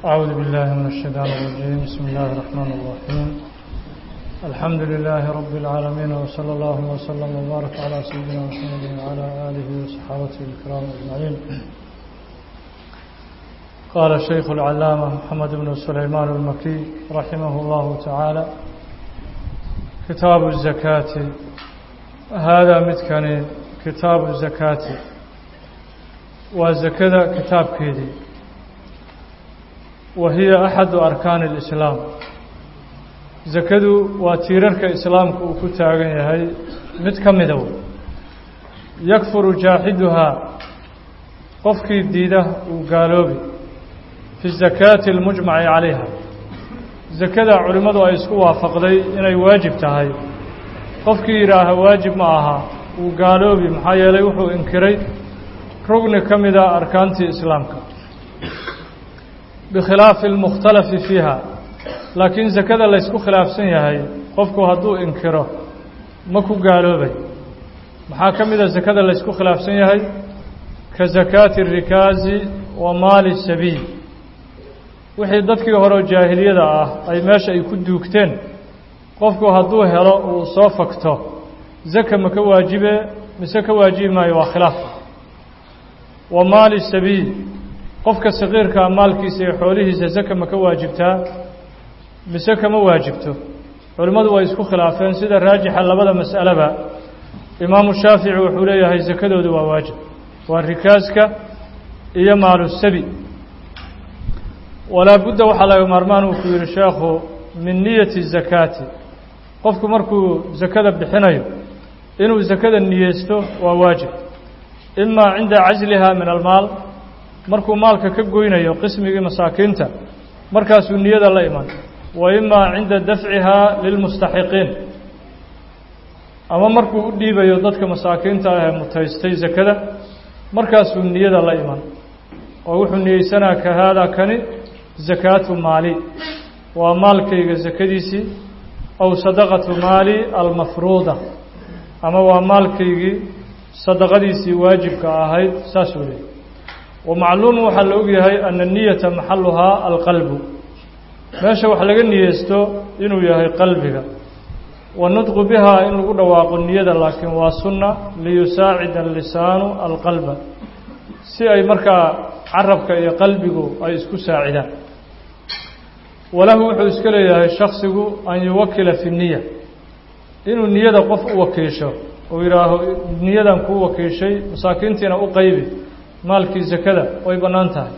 أعوذ بالله من الشيطان الرجيم بسم الله الرحمن الرحيم الحمد لله رب العالمين وصلى الله وسلم وبارك على سيدنا محمد وعلى آله وصحابته الكرام أجمعين قال الشيخ العلامة محمد بن سليمان المكي رحمه الله تعالى كتاب الزكاة هذا متكني كتاب الزكاة وزكاة كتاب كيدي وهي أحد أركان الإسلام zakadu waa tiirarka islaamka uu ku taagan yahay mid ka midow yakfuru jaaxiduhaa qofkii diida uu gaaloobi fi zakaati almujmaci calayha zakada culimmadu ay isku waafaqday inay waajib tahay qofkii yidhaaha waajib ma aha uu gaaloobi maxaa yeelay wuxuu inkiray rugni ka mida arkaantii islaamka bikhilaafi almukhtalafi fiiha laakiin sakada laysku khilaafsan yahay qofku hadduu inkiro ma ku gaaloobay maxaa ka mida sakada laysku khilaafsan yahay ka sakaati rikaazi wa maali sabiil wixii dadkii hore jaahiliyada ah ay meesha ay ku duugteen qofku hadduu helo uu soo fagto zaka ma ka waajibe mise ka waajibi maayo waa khilaaf wa maali sabiil qofka saqiirkaa maalkiisa iyo xoolihiisa zaka ma ka waajibtaa mise kama waajibto culimmadu way isku khilaafeen sida raajixa labada mas'aleba imaamu shaafici wuxuu leeyahay sakadoodu waa waajib waa rikaaska iyo maalu sabi walaa budda waxaa laga maarmaan uu ku yihi sheekhu min niyati zakaati qofku markuu sakada bixinayo inuu sakada niyeysto waa waajib imaa cinda casliha min almaal markuu maalka ka goynayo qismigii masaakiinta markaasuu niyada la iman wa imaa cinda dafcihaa lilmustaxiqiin ama markuu u dhiibayo dadka masaakiinta ah ee mutaystay sakada markaasuu niyada la iman oo wuxuu niyeysanaa ka haadaa kani zakaatu maali waa maalkayga sakadiisii aw sadaqatu maali almafruuda ama waa maalkaygii sadaqadiisii waajibka ahayd saasuu leeyay wa macluumu waxaa la ogyahay ana niyata maxaluhaa alqalbu meesha wax laga niyeysto inuu yahay qalbiga wanudqu bihaa in lagu dhawaaqo niyada laakiin waa sunna liyusaacida alisaanu alqalba si ay markaa carabka iyo qalbigu ay isku saacidaan walahu wuxuu iska leeyahay shaksigu an yuwakila fi niya inuu niyada qof u wakiisho uu yidhaaho niyadan kuu wakiishay masaakiintiina u qaybi maalkii sakada way bannaan tahay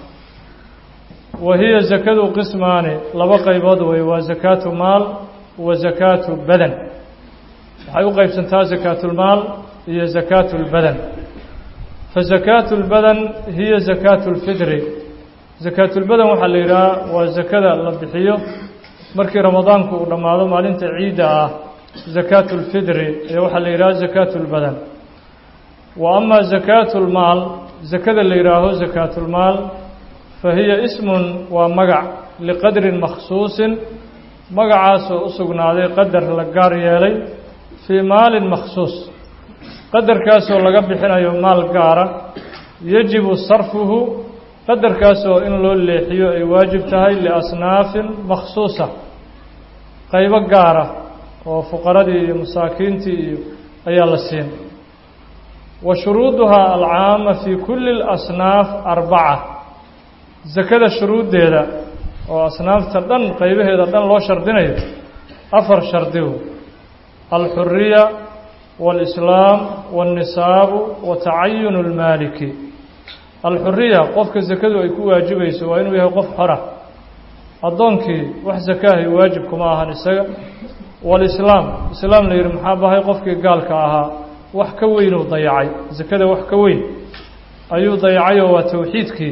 wa hiya zakadu qismaani laba qaybood wey waa zakaatu maal wa zakaatu badan waxay u qaybsantaa zakaatulmaal iyo zakaatu lbadan fa zakaatu lbadan hiya zakaatu lfitri zakaatulbadan waxaa la yidhaha waa zakada la bixiyo markii ramadaanku uu dhammaado maalinta ciidda ah zakaatu lfitri ee waxaa la yidhaha zakaatu lbadan wa ama zakaatu lmaal zakada la yidhaaho zakaatulmaal fahiya ismun waa magac liqadrin makhsuusin magacaasoo u sugnaaday qadar la gaar yeelay fii maalin makhsuus qadarkaasoo laga bixinayo maal gaara yajibu sarfuhu qadarkaasoo in loo leexiyo ay waajib tahay liasnaafin makhsuusa qaybo gaara oo fuqaradii iyo masaakiintii iyo ayaa la siin wa shuruuduhaa alcaama fii kulli اlasnaaf arbaca sakada shuruuddeeda oo asnaafta dhan qaybaheeda dhan loo shardinayo afar shardigu alxuriya waalislaam waاlnisaabu wa tacayunu اlmaaliki alxuriya qofka sakadu ay ku waajibayso waa inuu yahay qof xora addoonkii wax sakaahay waajib kuma ahan isaga waalislaam islaam la yidhi maxaa bahay qofkii gaalka ahaa wax ka weynuu dayacay sakada wax ka weyn ayuu dayacayoo waa towxiidkii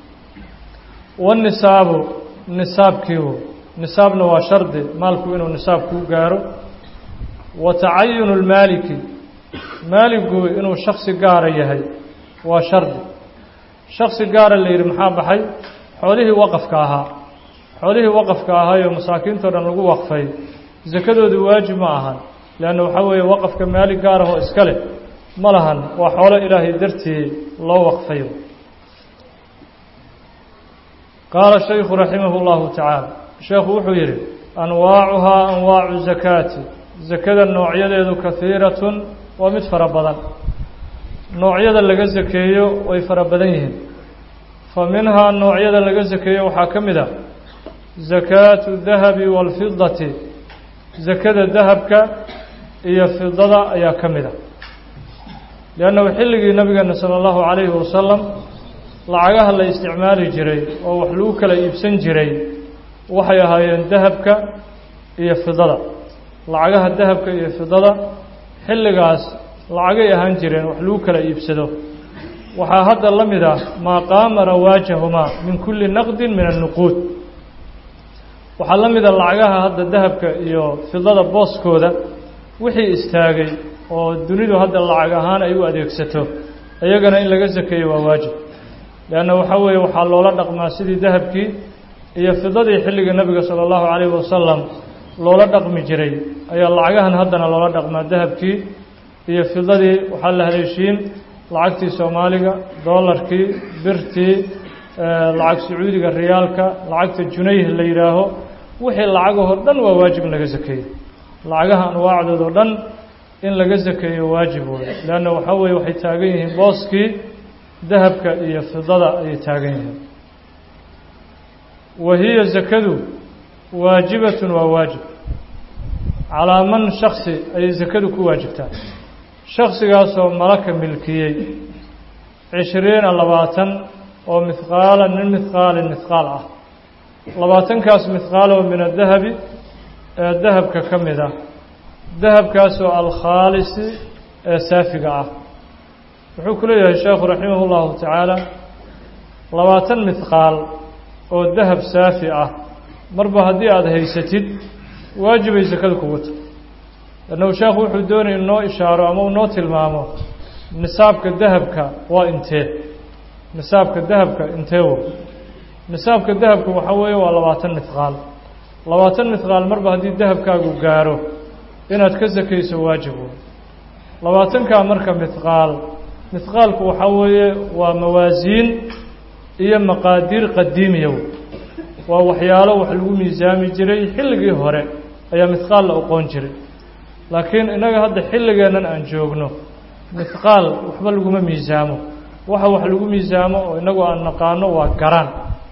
wanisaabu nisaabkiiu nisaabna waa shardi maalku inuu nisaab kuu gaaro wa tacayunu lmaaliki maaligu inuu shaksi gaara yahay waa shardi shaksi gaara la yidhi maxaa baxay xoolihii waqafka ahaa xoolihii waqafka ahaayoo masaakiintao dhan lagu waqfay sakadoodu waajib ma ahan leanna waxaa weeye waqafka maali gaarahoo iska leh ma lahan waa xoolo ilaahay dartii loo waqfayo qaala shaykhu raximah اllahu tacaala sheekhu wuxuu yidhi anwaacuhaa anwaacu zakaati zakada noocyadeedu kahiiratun waa mid fara badan noocyada laga sakeeyo way fara badan yihiin fa minhaa noocyada laga sakeeyo waxaa ka mid a zakaatu dahabi waalfidati zakada dahabka iyo fidada ayaa ka mid a liannahu xilligii nabigeena sala allahu calayhi wasalam lacagaha la isticmaali jiray oo wax lagu kala iibsan jiray waxay ahaayeen dahabka iyo fidada lacagaha dahabka iyo fidada xilligaas lacagay ahaan jireen wax lagu kala iibsado waxaa hadda la mid ah maa qaama rawaajahumaa min kulli naqdin min annuquud waxaa la mida lacagaha hadda dahabka iyo fidada booskooda wixii istaagay oo dunidu hadda lacag ahaan ay u adeegsato iyagana in laga sakeeyo waa waajib leanna waxaa weeye waxaa loola dhaqmaa sidii dahabkii iyo fidadii xilliga nebiga sala allahu calayhi wasalam loola dhaqmi jiray ayaa lacagahan haddana loola dhaqmaa dahabkii iyo fidadii waxaa la haleeshiin lacagtii soomaaliga doolarkii birtii lacag sacuudiga riyaalka lacagta junayh la yidhaaho wixii lacagahoo dhan waa waajib in laga sakeeyo lacagaha anwaacdoodao dhan in laga sakeeyo waajib wey leanna waxaa weeye waxay taagan yihiin booskii dahabka iyo fidada ayay taagan yihiin wa hiya zakadu waajibatun waa waajib calaa man shaksi ayay zakadu ku waajibtaa shaksigaasoo malaka milkiyey cishriina labaatan oo mihqaalan min mihqaalin mihqaal ah labaatankaas mihqaal oo min adahabi ee dahabka ka mid ah dahabkaasoo alkhaalisi ee saafiga ah wuxuu ku leeyahay sheekhu raximah اllahu tacaala labaatan mihqaal oo dahab saafi ah marba haddii aada haysatid waajibay sakada kugu ta lannahu sheekhu wuxuu doonaya inoo ishaaro ama uu noo tilmaamo nisaabka dahabka waa intee nisaabka dahabka intee wo nisaabka dahabka waxaa weeye waa labaatan mihqaal labaatan mihqaal marba haddii dahabkaagu gaaro inaad ka sakayso waajib wey labaatankaa marka mihqaal mihqaalku waxaa weeye waa mawaasiin iyo maqaadiir qadiimiya wey waa waxyaalo wax lagu miisaami jiray xilligii hore ayaa mihqaal la oqoon jiray laakiin innaga hadda xilligeennan aan joogno mihqaal waxba laguma miisaamo waxa wax lagu miisaamo oo innagu aan naqaano waa garaan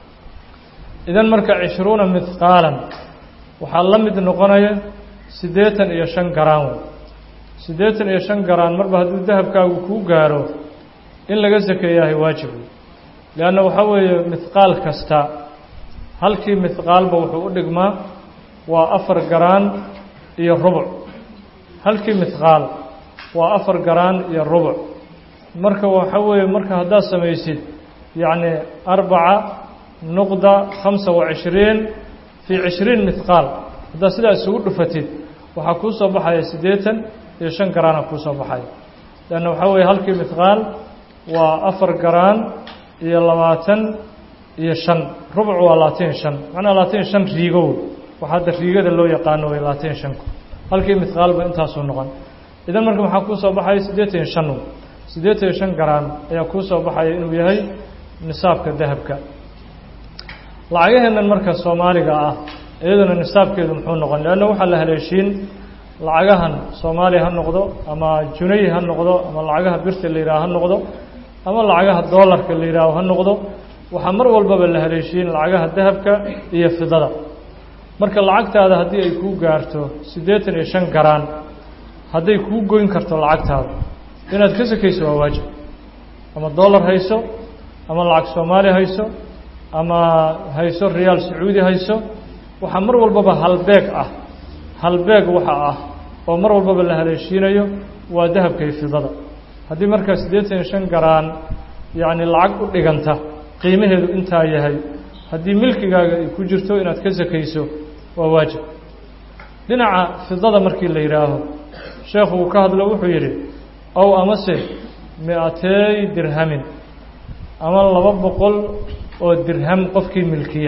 idan marka cishruuna mihqaalan waxaa la mid noqonaya siddeetan iyo shan garaan wey siddeetan iyo shan garaan marba hadduu dahabkaagu kuu gaaro in laga sakeeyahay waajib wey leanna waxaa weeye mihqaal kasta halkii mihqaalba wuxuu u dhigmaa waa afar garaan iyo rubuc halkii mihqaal waa afar garaan iyo rubuc marka waxa weeye marka haddaad samaysid yacni arbaca nuqda khamsa wa cishriin fii cishriin mihqaal haddaad sidaa isugu dhufatid waxaa kuu soo baxaya siddeetan iyo shan garaana kuu soo baxaya leanna waxaa weeye halkii mihqaal waa afar garaan iyo labaatan iyo shan rubuc waa labaatan iyo shan macnaa labaatan iyo shan riigow waxa hadda riigada loo yaqaano way labaatan iyo shanku halkii mihqaalba intaasuu noqon idan marka maxaa kuu soo baxaya siddeetan iyo shan siddeetan iyo shan garaan ayaa kuu soo baxaya inuu yahay nisaabka dahabka lacagaheennan marka soomaaliga ah iyaduna nisaabkeedu muxuu noqon leanna waxaa la haleeshiin lacagahan soomaaliya ha noqdo ama junay ha noqdo ama lacagaha birta la yidhaha ha noqdo ama lacagaha doolarka la yidhaaho ha noqdo waxaa mar walbaba la haleeshiin lacagaha dahabka iyo fidada marka lacagtaada haddii ay kuu gaarto siddeetan iyo shan garaan hadday kuu goyn karto lacagtaada inaad ka sakayso waa waajib ama doolar hayso ama lacag soomaali hayso ama hayso riyaal sacuudi hayso waxaa mar walbaba halbeeg ah halbeeg waxa ah oo mar walbaba la haleeshiinayo waa dahabka iyo fidada haddii markaa siddeetan iyo shan garaan yacni lacag u dhiganta qiimaheedu intaa yahay haddii milkigaaga ay ku jirto inaad ka sakayso waa waajib dhinaca fidada markii la yidhaaho sheekhu uu ka hadlo wuxuu yidhi ow amase mi-atey dirhamin ama laba boqol oo dirham qofkii milkiya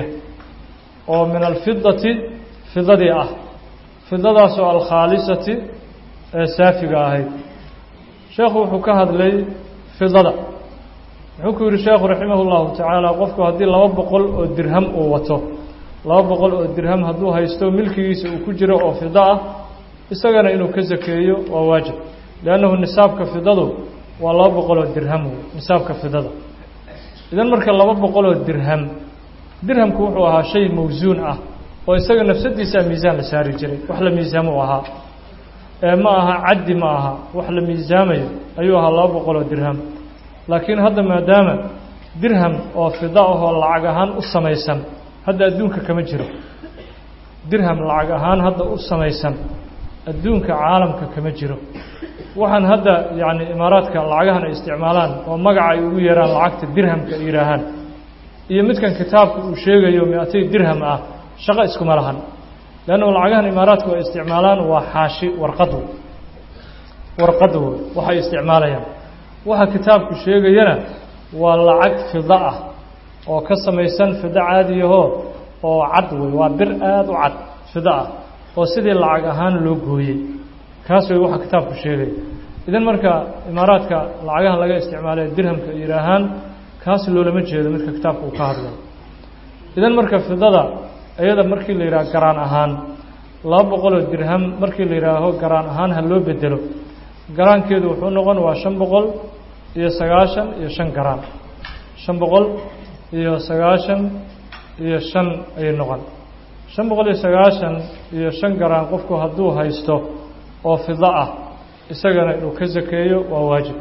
oo min alfidati fidadii ah fidadaasoo alkhaalisati ee saafiga ahayd sheekhu wuxuu ka hadlay fidada wuxuu ku yihi sheekhu raximah اllahu tacaala qofku haddii laba boqol oo dirham uu wato laba boqol oo dirham hadduu haysto milkigiisa uu ku jiro oo fido ah isagana inuu ka sakeeyo waa waajib liannahu nisaabka fidadu waa laba boqol oo dirham wey nisaabka fidada idan marka laba boqol oo dirham dirhamku wuxuu ahaa shay mawsuun ah oo isaga nafsadiisaa miisaan la saari jiray wax la miisaamo u ahaa ee ma aha caddi ma aha wax la miisaamayo ayuu ahaa laba boqol oo dirham laakiin hadda maadaama dirham oo fida ahoo lacag ahaan u samaysan hadda adduunka kama jiro dirham lacag ahaan hadda u samaysan adduunka caalamka kama jiro waxaan hadda yacni imaaraadka lacagahan ay isticmaalaan oo magaca ay ugu yeeraan lacagta dirhamka ay yidhaahaan iyo midkan kitaabka uu sheegayo mi-atay dirham ah shaqo iskuma lahan leannu lacagahan imaaraadku ay isticmaalaan waa xaashi warqad wey warqad wey waxay isticmaalayaan waxa kitaabku sheegayana waa lacag fido ah oo ka samaysan fido caadiyahoo oo cad wey waa bir aada u cad fido ah oo sidii lacag ahaan loo gooyey kaas way waxa kitaabku sheegaya idan marka imaaraadka lacagahan laga isticmaalay dirhamka ay yidhaahaan kaas loolama jeedo midka kitaabka uu ka hadlay idan marka fidada iyada markii la yidhaha garaan ahaan laba boqoloo dirham markii la yidhaaho garaan ahaan ha loo bedelo garaankeedu wuxuu noqon waa shan boqol iyo sagaashan iyo shan garaan shan boqol iyo sagaashan iyo shan ayay noqon shan boqol iyo sagaashan iyo shan garaan qofku hadduu haysto oo fido ah isagana inuu ka sakeeyo waa waajib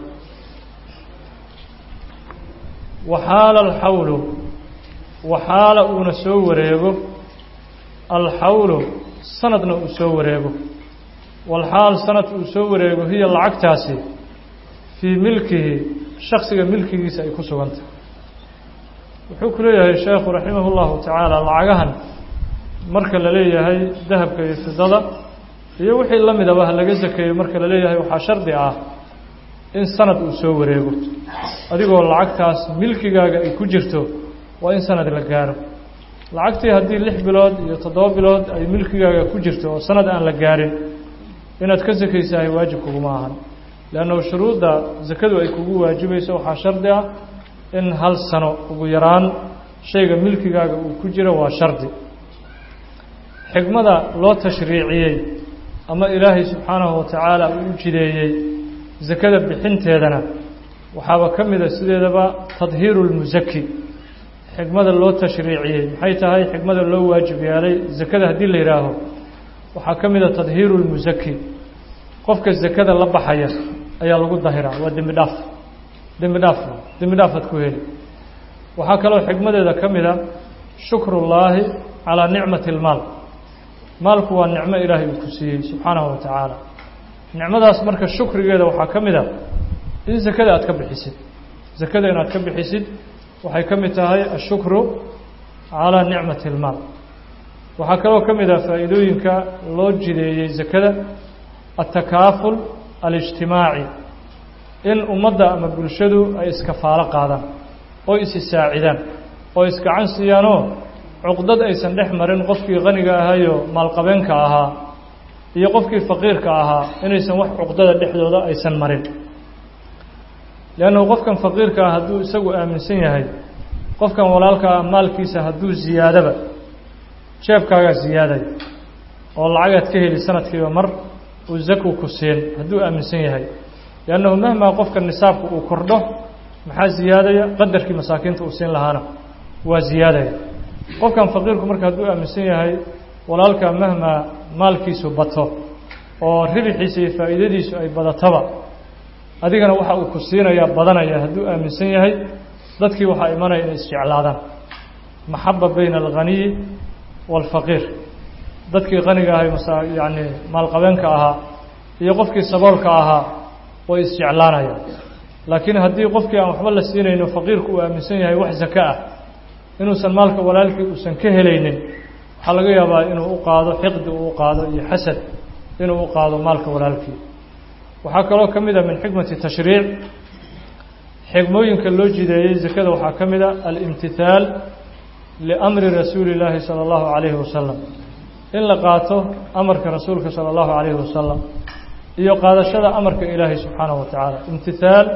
waxaala alxawlu waxaala uuna soo wareego alxawlu sanadna uu soo wareego walxaal sanad uu soo wareego hiya lacagtaasi fii milkihi shaksiga milkigiisa ay ku sugantahay wuxuu ku leeyahay sheekhu raximah اllahu tacaala lacagahan marka la leeyahay dahabka iyo fidada iyo wixii la midaba ha laga sakeeyo marka la leeyahay waxaa shardi ah in sanad uu soo wareego adigoo lacagtaas milkigaaga ay ku jirto waa in sanad la gaaro lacagtii haddii lix bilood iyo toddoba bilood ay milkigaaga ku jirto oo sanad aan la gaarin inaad ka sakaysahay waajib kuguma ahan leannahu shuruudda sakadu ay kugu waajibayso waxaa shardi ah in hal sano ugu yaraan shayga milkigaaga uu ku jiro waa shardi xikmada loo tashriiciyey ama ilaahay subxaanahu watacaala uu u jideeyey sakada bixinteedana waxaaba ka mida sideedaba tadhiiru lmusaki xikmada loo tashriiciyey maxay tahay xikmada loo waajib yeelay sakada haddii la yidhaaho waxaa ka mida tadhiiru lmusaki qofka sakada la baxaya ayaa lagu dahiraa waa dembi dhaaf dembi dhaaf dembi dhaafaad ku heli waxaa kaloo xikmadeeda ka mida shukrullaahi calaa nicmati اlmaal maalku waa nicmo ilaahay uu ku siiyey subxaanahu wa tacaala nicmadaas marka shukrigeeda waxaa ka mid a in sakada aad ka bixisid sakada inaad ka bixisid waxay ka mid tahay ashukru calaa nicmati اlmaal waxaa kaloo ka mid ah faa'iidooyinka loo jideeyey sakada altakaaful alijtimaaci in ummadda ama bulshadu ay iskafaalo qaadaan oo is isaacidaan oo isgacan siiyaanoo cuqdad aysan dhex marin qofkii qaniga ahaayo maalqabeenka ahaa iyo qofkii faqiirka ahaa inaysan wax cuqdada dhexdooda aysan marin leannahu qofkan faqiirka ah hadduu isagu aaminsan yahay qofkan walaalka ah maalkiisa hadduu ziyaadaba jeebkaagaa ziyaadaya oo lacagaad ka heli sanadkiiba mar uu zaku ku siin hadduu aaminsan yahay liannahu mahmaa qofka nisaabka uu kordho maxaa ziyaadaya qadarkii masaakiinta uu siin lahaana waa ziyaadaya qofkan faqiirku marka hadduu aaminsan yahay walaalka mahmaa maalkiisu bato oo ribixiisa iyo faa'iidadiisu ay badatoba adigana waxa uu ku siinayaa badanaya hadduu aaminsan yahay dadkii waxaa imanaya inay isjeclaadaan maxaba bayna alghaniyi waalfaqiir dadkii qaniga ahay masa yacni maalqabeenka ahaa iyo qofkii saboolka ahaa way isjeclaanayaan laakiin haddii qofkii aan waxba la siinayno faqiirku uu aaminsan yahay wax zaka ah inuusan maalka walaalkii uusan ka helaynin waxaa laga yaabaa inuu u qaado xiqdi uu u qaado iyo xasad inuu u qaado maalka walaalkii waxaa kaloo ka mid a min xikmati tashriic xigmooyinka loo jideeyey zakada waxaa ka mid a alimtithaal liamri rasuuli illaahi sala allahu calayhi wasalam in la qaato amarka rasuulka sala allahu calayhi wasalam iyo qaadashada amarka ilaahay subxaanahu wa tacaala imtithaal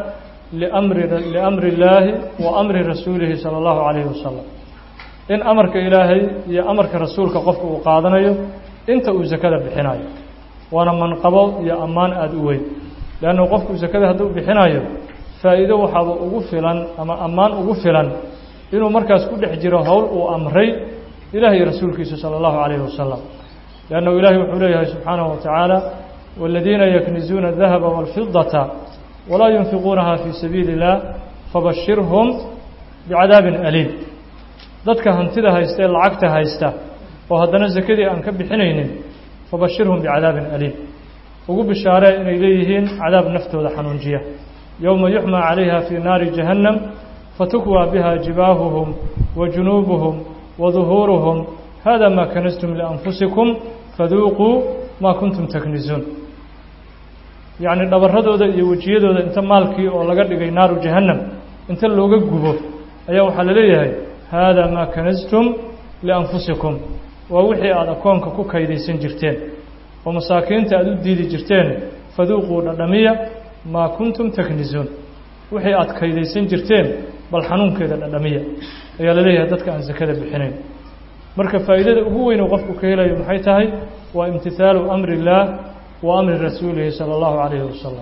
liamri liamri illaahi wa amri rasuulihi sala allahu calayhi wasalam in amarka ilaahay iyo amarka rasuulka qofka uu qaadanayo inta uu sakada bixinayo waana manqabo iyo ammaan aada u weyn leannu qofku sakada hadduu bixinayo faa'iido waxaaba ugu filan ama ammaan ugu filan inuu markaas ku dhex jiro howl uu amray ilaah iyo rasuulkiisa sala allahu calayhi wasalam liannahu ilaahay wuxuu leeyahay subxaanahu watacaala waaladiina yaknizuuna adahaba waalfidata walaa yunfiquunaha fii sabiili illah fabashirhum bicadaabin aliim dadka hantida haysta ee lacagta haysta oo haddana sakadii aan ka bixinaynin fabashirhum bicadaabin aliim ugu bishaaree inay leeyihiin cadaab naftooda xanuunjiya yowma yuxmaa calayha fii naari jahannam fatukwaa biha jibaahuhum wa junuubuhum wa duhuuruhum hada maa kanastum lianfusikum faduuquu maa kuntum taknizuun yacni dhabaradooda iyo wejiyadooda inta maalkii oo laga dhigay naaru jahannam inta looga gubo ayaa waxaa la leeyahay hada maa kanastum lianfusikum waa wixii aada akoonka ku kaydaysan jirteen oo masaakiinta aada u diidi jirteen faduuquu dhadhamiya maa kuntum taknizuun wixii aada kaydaysan jirteen bal xanuunkeeda dhadhamiya ayaa la leeyahay dadka aan sakada bixinayn marka faa'iidada ugu weyn oo qofku ka helayo maxay tahay waa imtihaalu amri illaah wa amri rasuulihi sala allahu calayhi wasalam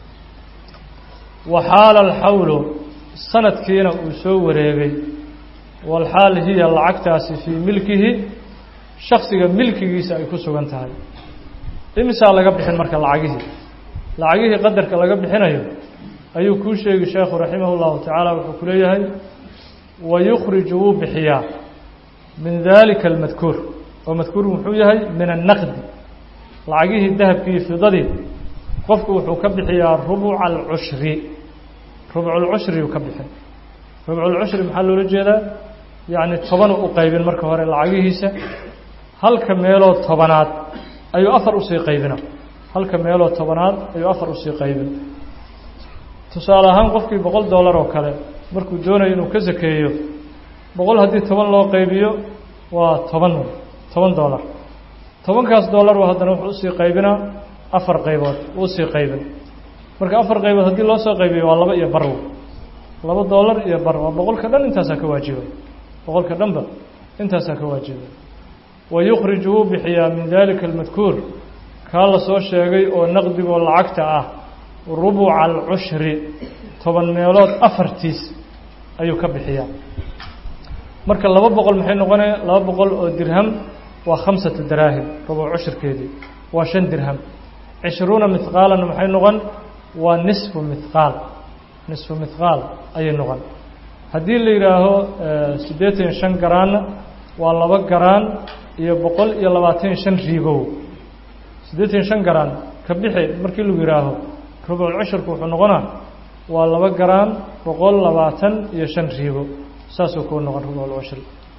wa xaala alxawlu sanadkiina uu soo wareegay walxaal hiya lacagtaasi fii milkihi shaksiga milkigiisa ay ku sugan tahay imisaa laga bixin marka lacagihii lacagihii qadarka laga bixinayo ayuu kuu sheegi sheekhu raximah اllahu tacaala wuxuu ku leeyahay wayukhriju wuu bixiyaa min dalika almadkuur oo madkuur muxuu yahay min annaqdi lacagihii dahabkii fidadii qofku wuxuu ka bixiyaa rubuca alcushri rubculcushriu ka bixin rubculcushri maxaa loola jeedaa yacni tobanu u qaybin marka hore lacagihiisa halka meeloo tobanaad ayuu afar usii qaybina halka meeloo tobanaad ayuu afar usii qaybin tusaale ahaan qofkii boqol dollar oo kale markuu doonayo inuu ka sakeeyo boqol haddii toban loo qaybiyo waa toban toban dollar tobankaas dollar haddana wuxuu usii qaybinaa afar qaybood usii qaybin marka afar qaybood haddii loo soo qaybiyo waa laba iyo bar laba dollar iyo bar waa boqolka dhan intaasaa ka waajiba boqolka dhanba intaasaa ka waajiba wayukhriju wuu bixiyaa min dalika almadkuur kaa la soo sheegay oo naqdigoo lacagta ah rubuca alcushri toban meelood afartiis ayuu ka bixiyaa marka laba boqol maxay noqonaya laba boqol oo dirham waa khamsatu daraahim rubuc cushirkeedii waa shan dirham cishruuna mithqaalanna maxay noqon waa nisfu mithqaal nisfu mithqaal ayay noqon haddii la yidhaaho siddeetan iyo shan garaanna waa laba garaan iyo boqol iyo labaatan iyo shan riigow siddeetan iyo shan garaan ka bixi markii lagu yidhaaho rubuculcushurku wuxuu noqonaa waa laba garaan boqol labaatan iyo shan riigo saasuu kuu noqon rubuculcushri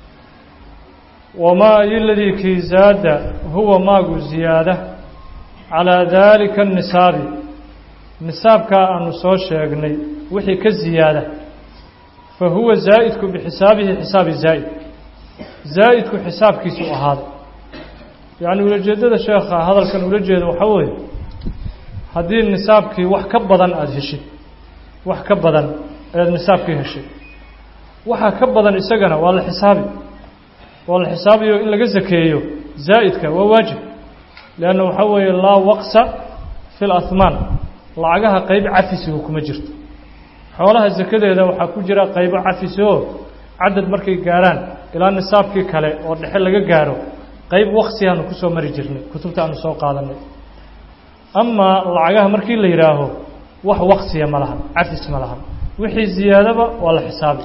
wamaa iladii kii zaada huwa maagu ziyaada calaa daalika anisaabi nisaabkaa aanu soo sheegnay wixii ka ziyaada fa huwa zaa'idku bixisaabihi xisaabi zaa'id zaa'idku xisaabkiisu ahaaday yacni ulajeeddada sheekha hadalkan ula jeeda waxaa weeye haddii nisaabkii wax ka badan aada heshid wax ka badan ayaad nisaabkii heshay waxaa ka badan isagana waa la xisaabi waa la xisaabiyo in laga sakeeyo zaa'idka waa waajib leanna waxaa weeye laa waqsa fi lahmaan lacagaha qayb cafisigu kuma jirto xoolaha sakadeeda waxaa ku jira qaybo cafisi oo cadad markay gaarhaan ilaa nisaabkii kale oo dhexe laga gaaro qayb waqsi aanu kusoo mari jirnay kutubta aanu soo qaadanay amaa lacagaha markii la yidhaaho wax waqsiya ma lahan cafis ma lahan wixii ziyaadaba waa la xisaabi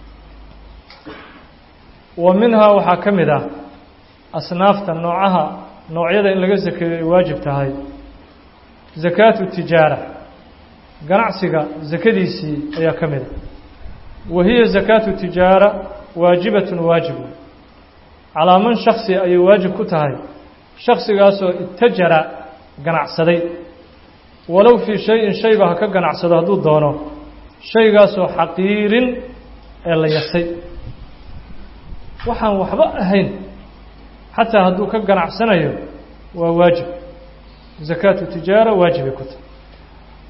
wa minhaa waxaa ka mid ah asnaafta noocaha noocyada in laga sakeeyo ay waajib tahay zakaatu tijaara ganacsiga sakadiisii ayaa ka mid a wa hiya zakaatu tijaara waajibatun waajib calaa man shaksi ayay waajib ku tahay shaksigaasoo itajara ganacsaday walow fii shayin shayba ha ka ganacsado hadduu doono shaygaasoo xaqiirin ee la yasay waxaan waxba ahayn xataa hadduu ka ganacsanayo waa waajib zakaatu tijaara waajibay ku tahay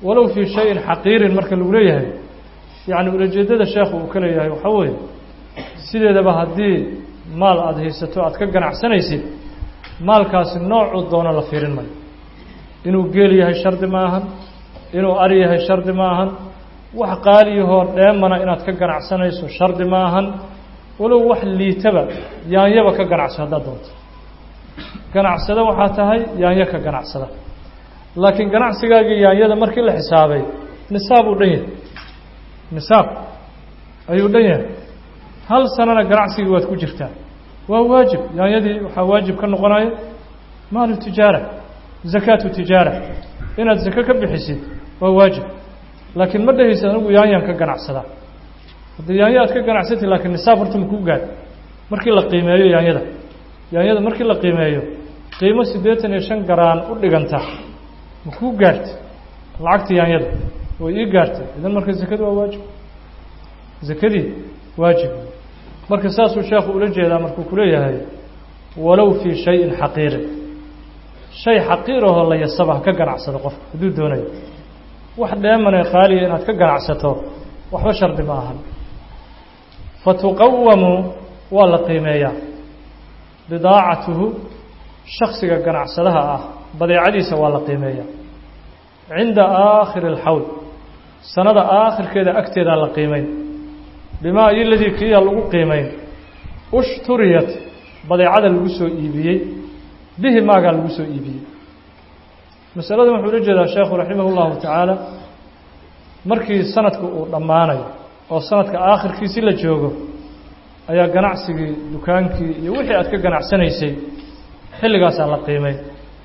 walow fii shayin xaqiirin marka lagu leeyahay yacni ulajeedada sheekhu uu ka leeyahay waxaa weeye sideedaba haddii maal aada haysato aada ka ganacsanaysid maalkaasi noocuu doono la fiirin mayo inuu geel yahay shardi ma ahan inuu ari yahay shardi ma ahan wax qaaliyahoo dheemana inaad ka ganacsanayso shardi ma ahan walow wax liitaba yaanyaba ka ganacso haddaad doonto ganacsada waxaa tahay yaanyo ka ganacsada laakiin ganacsigaagii yaanyada markii la xisaabay nisaab uu dhan yahay nisaab ayuu dhan yahay hal sanana ganacsigii waad ku jirtaa waa waajib yaanyadii waxaa waajib ka noqonaya maalu tijaara zakaatu tijaara inaad zako ka bixisid waa waajib laakiin ma dhahaysid anigu yaanyaan ka ganacsadaa haddii yaanyo aad ka ganacsatid laakiin nisaab horta makuu gaad markii la qiimeeyo yaanyada yaanyada markii la qiimeeyo qiimo siddeetan iyo shan garaan u dhiganta makuu gaartay lacagta yaanyada way ii gaartay idan marka zakadu waa waajib zakadii waajib marka saasuu sheekhu ula jeedaa markuu ku leeyahay walow fii shayin xaqiirin shay xaqiirahoo la yasaba ha ka ganacsado qofka hadduu doonayo wax dheemanee qaaliya inaad ka ganacsato waxba shardi ma ahan fatuqawamu waa la qiimeeyaa bidaacatuhu shaksiga ganacsadaha ah badeecadiisa waa la qiimeeyaa cinda aakhiri alxawl sanada aakhirkeeda agteedaa la qiimeyn bimaa iyo ladii kiiya lagu qiimeyn ushturiyat badeecada lagu soo iibiyey bihi maagaa lagu soo iibiyey masaladan wuxuu ula jeedaa sheekhu raximah اllahu tacaala markii sanadku uu dhammaanayo oo sanadka aakhirkiisi la joogo ayaa ganacsigii dukaankii iyo wixii aad ka ganacsanaysay xilligaasaa la qiimay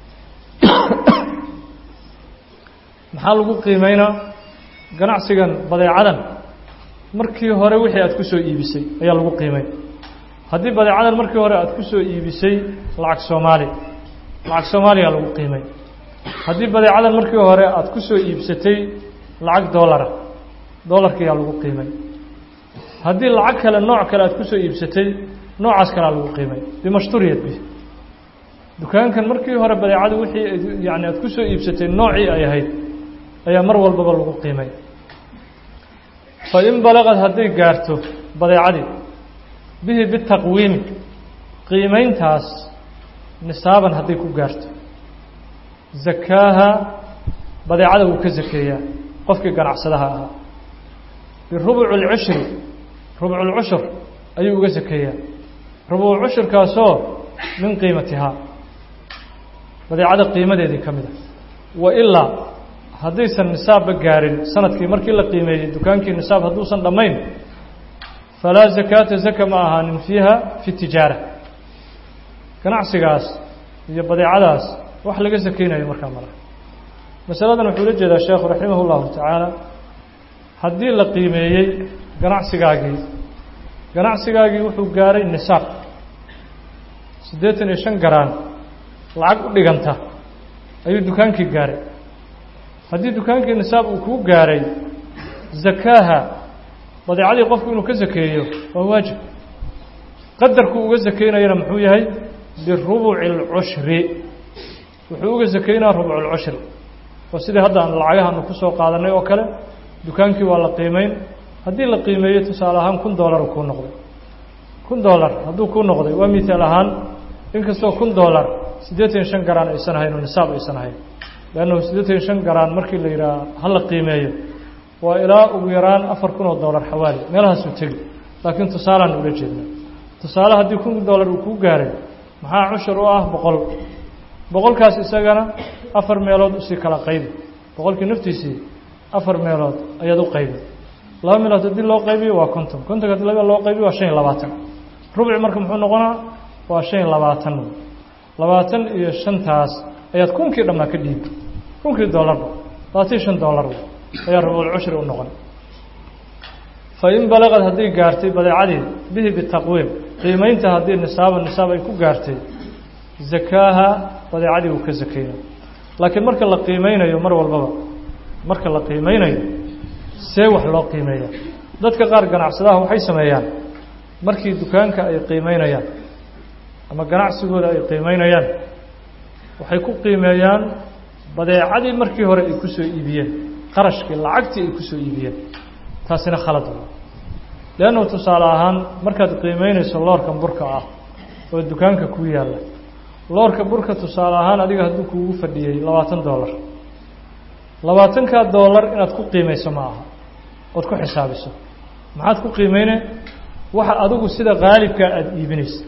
maxaa lagu qiimeynaa ganacsigan badeecadan markii hore wixii aad ku soo iibisay ayaa lagu qiimay haddii badeecadan markii hore aad ku soo iibisay lacag soomaali lacag soomaaliya lagu qiimay haddii badeecadan markii hore aad ku soo iibsatay lacag doolara doolarkiyaa lagu qiimay haddii lacag kale nooc kale aad ku soo iibsatay noocaas kalea lagu qiimay bimashturiyat bi dukaankan markii hore badeecadu wixii yani aad ku soo iibsatay noocii ay ahayd ayaa mar walbaba lagu qiimay fa in balaqad hadday gaarto badeecadii bihi bitaqwiimi qiimeyntaas nisaaban hadday ku gaarto zakaaha badeecada wuu ka zakeeyaa qofkii ganacsadaha ahaa birubuci اlcushri rubculcushur ayuu uga zakeeyaa rubucushurkaasoo min qiimatihaa badeecada qiimadeedii ka mid a wa ilaa haddaysan nisaabba gaarin sanadkii markii la qiimeeyey dukaankii nisaab hadduusan dhammayn falaa zakaata zaka ma ahaanin fiiha fi tijaara ganacsigaas iyo badeecadaas wax laga sakeynayo markaa malaha masaladan wuxuu la jeedaa sheekhu raximah اllahu tacaala haddii la qiimeeyey ganacsigaagii ganacsigaagii wuxuu gaaray nisaab siddeetan iyo shan garaan lacag u dhiganta ayuu dukaankii gaaray haddii dukaankii nisaab uu kuu gaaray zakaaha badeecadii qofku inuu ka zakeeyo waa waajib qadarkuu uga zakeynayana muxuu yahay birubuci اlcushri wuxuu uga zakeynaa rubcu اlcushri oo sidii hadda aan lacagahaanu ku soo qaadanay oo kale dukaankii waa la qiimeyn haddii la qiimeeyo tusaale ahaan kun doolar kuu noqday kun doolar hadduu kuu noqday waa mihaal ahaan inkastoo kun doolar siddeetan iyo shan garaan aysan ahayn oo nisaab aysan ahayn leannahu siddeetan iyo shan garaan markii la yidhaah ha la qiimeeyo waa ilaa ugu yaraan afar kun oo doolar xawaali meelahaasuu tegi laakiin tusaalaan ula jeedna tusaale haddii kun doolar uu kuu gaaray maxaa cushur u ah boqol boqolkaas isagana afar meelood usii kala qaybi boqolkii naftiisii afar meelood ayaad u qaybi laba meelood haddii loo qaybiyo waa konton kontonka haddii laba loo qaybiyo waa shan iyo labaatan rubci marka muxuu noqonaa waa shan iyo labaatan labaatan iyo shantaas ayaad kunkii dhammaa ka dhiibi kunkii doolarba labaatan iyo shan doolar ayaa rubuulcushri u noqon fa in balaqad hadday gaartay badeecadii bihi bitaqwiim qiimeynta haddii nisaaba nisaab ay ku gaartay zakaaha badeecadii uu ka zakeyna laakiin marka la qiimeynayo mar walbaba marka la qiimeynayo see wax loo qiimeeya dadka qaar ganacsadaha waxay sameeyaan markii dukaanka ay qiimeynayaan ama ganacsigooda ay qiimeynayaan waxay ku qiimeeyaan badeecadii markii hore ay ku soo iibiyeen kharashkii lacagtii ay kusoo iibiyeen taasina khalad wa leannu tusaale ahaan markaad qiimeynayso loorkan burka ah oo dukaanka ku yaalla loorka burka tusaale ahaan adiga hadduu kuugu fadhiyey labaatan dollar labaatankaa dollar inaad ku qiimayso ma aha ood ku xisaabiso maxaad ku qiimeyne waxa adigu sida qaalibkaa aada iibinaysid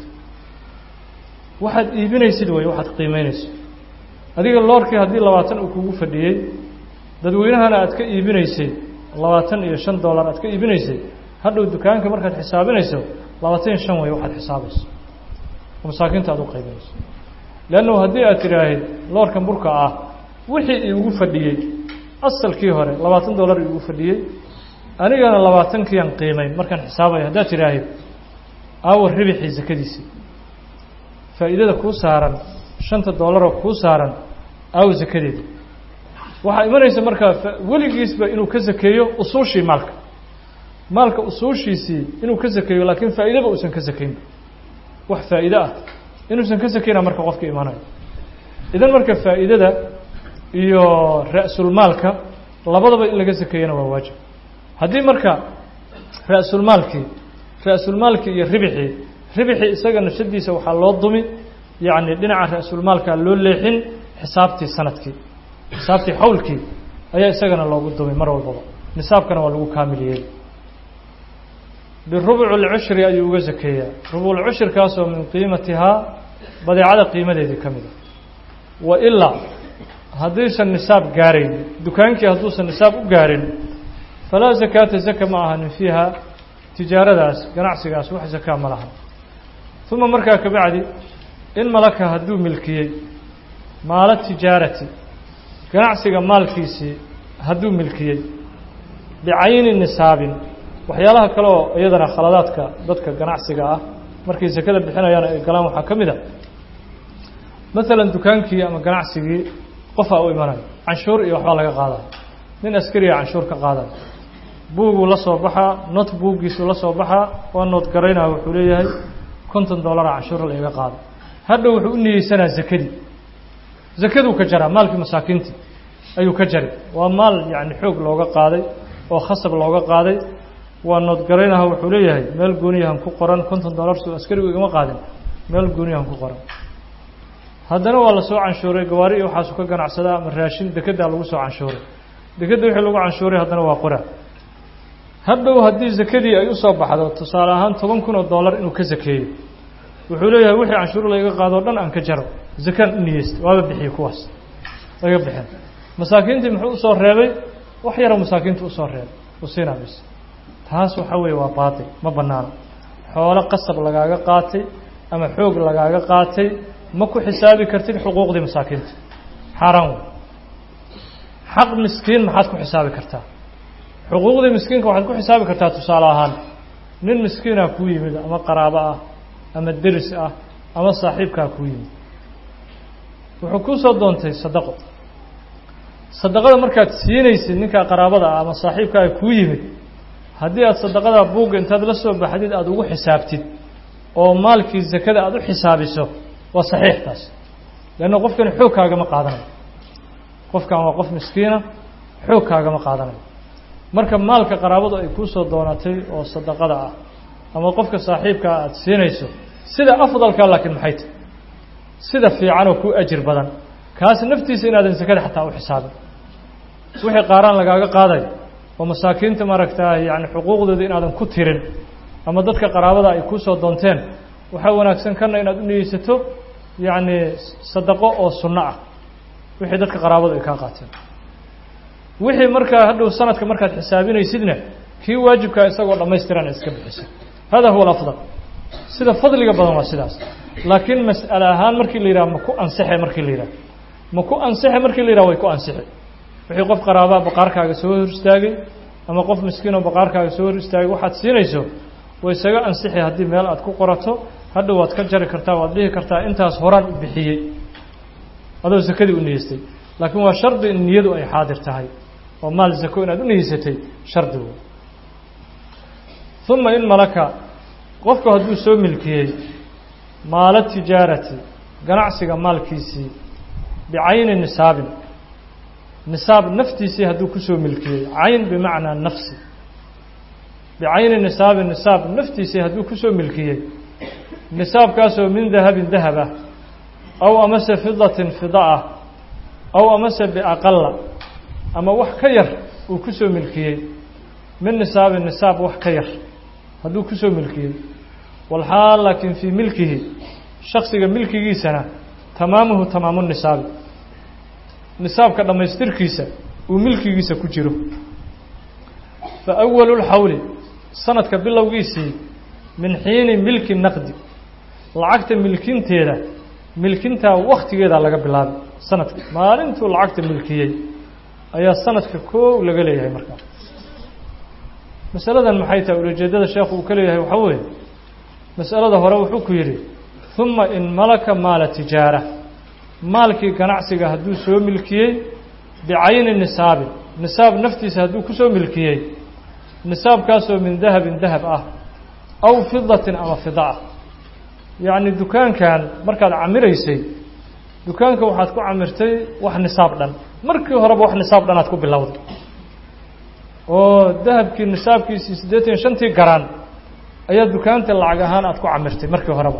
waxaad iibinaysid wey waxaad qiimeynayso adiga loorkii haddii labaatan uu kugu fadhiyey dadweynahana aad ka iibinaysay labaatan iyo shan dollar aad ka iibinaysay hadhow dukaanka markaad xisaabinayso labaatan iyo shan wey waxaad xisaabayso oo masaakiinta aad u qaybinayso leannu haddii aad tidhaahid loorkan burka ah wixii iigu fadhiyey asalkii hore labaatan dollar iigu fadhiyey anigana labaatankiian qiimayn markaan xisaabaya haddaad tidhaahid aawa ribixii sakadiisii faa'iidada kuu saaran shanta dollaroo kuu saaran aawa sakadeeda waxaa imanaysa markaa weligiisba inuu ka sakeeyo usuushii maalka maalka usuushiisii inuu ka sakeeyo laakiin faa'iidaba uusan ka sakaynba wax faa'iide ah inuusan ka sakayna marka qofka imanayo idan marka faa'iidada iyo ra-sulmaalka labadaba in laga sakeeyana waa waajib haddii marka ra-sulmaalkii ra-sulmaalkii iyo ribixii ribixii isaga nafsadiisa waxaa loo dumi yacni dhinaca ra-sulmaalka loo leexin xisaabtii sanadkii xisaabtii xawlkii ayaa isagana loogu dumay mar walbaba nisaabkana waa lagu kaamiliyey birubuc lcushri ayuu uga sakeeyaa rubuculcushirkaasoo min qiimatihaa badeecada qiimadeedii ka mida wa ilaa haddiisan nisaab gaarayn dukaankii hadduusan nisaab u gaarin falaa zakaata zaka ma ahanin fiiha tijaaradaas ganacsigaas wax zakaa ma laha uma markaa kabacdi in malaka hadduu milkiyey maalo tijaarati ganacsiga maalkiisii hadduu milkiyey bicayni nisaabin waxyaalaha kale oo iyadana khaladaadka dadka ganacsiga ah markay sakada bixinayaan ay galaan waxaa ka mid a maalan dukaankii ama ganacsigii qofaa u imanayo canshuur iyo waxbaa laga qaadaya nin askariga canshuur ka qaadaya buuguu la soo baxaa not buuggiisuu la soo baxaa waa nood garaynaya wuxuu leeyahay konton dollara canshuura laiga qaada hadhow wuxuu u niyeysanaa zakadii zakaduu ka jaraa maalkii masaakiintii ayuu ka jari waa maal yacni xoog looga qaaday oo khasab looga qaaday waa noodgaraynaha wuxuu leeyahay meel gooniyahan ku qoran konton dollar soo askarigu igama qaadin meel gooniyahan ku qoran haddana waa la soo canshuuray gawaari iyo waxaasu ka ganacsadaa ama raashin dekeddaa lagu soo canshuuray dekedda wixii lagu canshuuray haddana waa qora hadhow haddii zakadii ay usoo baxdo tusaale ahaan toban kun oo dollar inuu ka sakeeyo wuxuu leeyahay wixii canshuur layga qaado o dhan aan ka jaro zakaan u niyeysta waaba bixiyey kuwaas laga bixin masaakiintii muxuu usoo reebay wax yaroo masaakiinta usoo reebay usiinaa bis taas waxaa weeye waa baatil ma bannaano xoolo qasab lagaaga qaatay ama xoog lagaaga qaatay ma ku xisaabi kartid xuquuqdii masaakiinta xaaraan wey xaq miskiin maxaad ku xisaabi kartaa xuquuqdii miskiinka waxaad ku xisaabi kartaa tusaale ahaan nin miskiinaa kuu yimid ama qaraabo ah ama deris ah ama saaxiibkaa kuu yimid wuxuu kuu soo doontay sadaqo sadaqada markaad siinaysid ninkaa qaraabada ah ama saaxiibkaa kuu yimid haddii aad sadaqada buugga intaad la soo baxdid aada ugu xisaabtid oo maalkii zakada aada u xisaabiso waa saxiix taas leanna qofkani xoog kaagama qaadanayo qofkan waa qof miskiina xoog kaagama qaadanayo marka maalka qaraabadu ay kuu soo doonatay oo sadaqada ah ama qofka saaxiibkaa aada siinayso sida afdalka laakiin maxay tahy sida fiicanoo ku ajir badan kaas naftiisa inaadan sakada xataa u xisaabin wixii qaaraan lagaaga qaadayo oo masaakiinta maaragtaa yani xuquuqdooda inaadan ku tirin ama dadka qaraabada ay kuu soo doonteen waxaa wanaagsan kana inaad u niyeysato yacni sadaqo oo sunno ah wixii dadka qaraabadu ay kaa qaateen wixii markaa hadhow sanadka markaad xisaabinaysidna kii waajibkaa isagoo dhammaystiran iska bixisa hada huwa alafdal sida fadliga badan waa sidaas laakiin mas'ale ahaan markii la yidhaha ma ku ansixe markii la yidhaha ma ku ansixe markii la yidhaha way ku ansixi wixii qof qaraabaa baqaarkaaga soo hor istaagay ama qof miskiinoo baqaarkaaga soo hor istaagay waxaad siinayso way isaga ansixi haddii meel aad ku qorato hadhow waad ka jari kartaa waad dhihi kartaa intaas horaan u bixiyey adoo sakadii u niyeystay laakiin waa shardi in niyadu ay xaadir tahay oo maal zako inaad u niyeysatay shardi wey uma in malaka qofku hadduu soo milkiyey maalo tijaarati ganacsiga maalkiisii bicayni nisaabin nisaab naftiisii hadduu kusoo milkiyey cayn bimacnaa nafsi bicayni nisaabi nisaab naftiisii hadduu kusoo milkiyey nisaabkaasoo min dahabin dahab ah aw amase fidatin fida ah aw amase biaqala ama wax ka yar uu kusoo milkiyey min nisaabin nisaab wax ka yar hadduu kusoo milkiyey walxaal laakiin fii milkihi shaksiga milkigiisana tamaamuhu tamaamu nisaabi nisaabka dhammaystirkiisa uu milkigiisa ku jiro fa awalu lxawli sanadka bilowgiisii min xiini milki naqdi lacagta milkinteeda milkintaa waktigeedaa laga bilaabay sanadka maalintuu lacagta milkiyey ayaa sanadka koow laga leeyahay markaa masaladan maxay tahay ulajeedada sheekhu uu ka leeyahay waxaa weeye masalada hore wuxuu ku yidhi huma in malaka maala tijaara maalkii ganacsiga hadduu soo milkiyey bicayni nisaabin nisaab naftiisa hadduu kusoo milkiyey nisaabkaasoo min dahabin dahab ah aw fidatin ama fida ah yacni dukaankan markaad camiraysay dukaanka waxaad ku camirtay wax nisaab dhan markii horeba wax nisaab dhan aad ku bilowday oo dahabkii nisaabkiisii siddeetan iyo shantii garaan ayaa dukaanta lacag ahaan aad ku camirtay markii horeba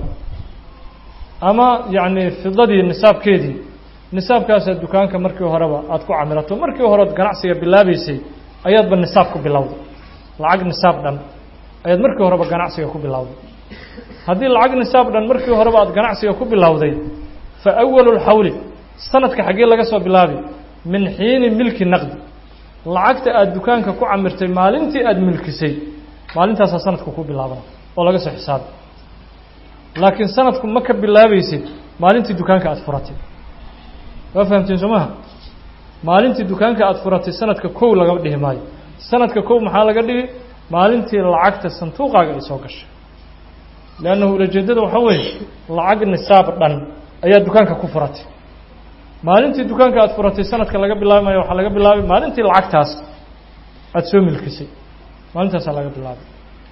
ama yacni fidadii nisaabkeedii nisaabkaasaa dukaanka markii horeba aad ku camirato markii horeod ganacsiga bilaabeysay ayaadba nisaab ku bilowday lacag nisaab dhan ayaad markii horeba ganacsiga ku bilowday haddii lacag nisaab dhan markii horeba aad ganacsiga ku bilowday fa awalu lxawli sanadka xaggee laga soo bilaabi min xiini milki naqdi lacagta aada dukaanka ku camirtay maalintii aada milkisay maalintaasaa sanadku ku bilaabana oo laga soo xisaabi laakiin sanadku ma ka bilaabaysid maalintii dukaanka aada furatay waa fahamteen soo maha maalintii dukaanka aada furatay sanadka kow laga dhihi maayo sanadka kow maxaa laga dhigi maalintii lacagta sanduuqaaga ay soo gashay leannahu ulajeedada waxaa weeye lacag nisaab dhan ayaa dukaanka ku furatay maalintii dukaanka aada furatay sanadka laga bilaabi maayo waxaa laga bilaabay maalintii lacagtaas aada soo milkisay maalintaasaa laga bilaabay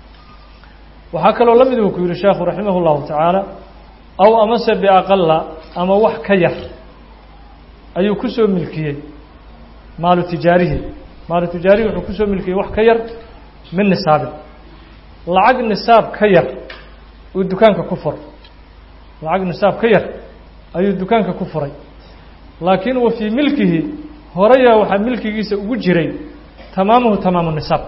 waxaa kaloo la mid uu ku yihi sheekhu raximah اllahu tacaala aw amase biaqala ama wax ka yar ayuu kusoo milkiyey maalu tijaarihi maalu tijaarihi wuxuu kusoo milkiyey wax ka yar min nisaabin lacag nisaab ka yar uu dukaanka ku furay lacag nisaab ka yar ayuu dukaanka ku furay laakiin wa fii milkihi horeyaa waxaa milkigiisa ugu jiray tamaamuhu tamaamu nisaab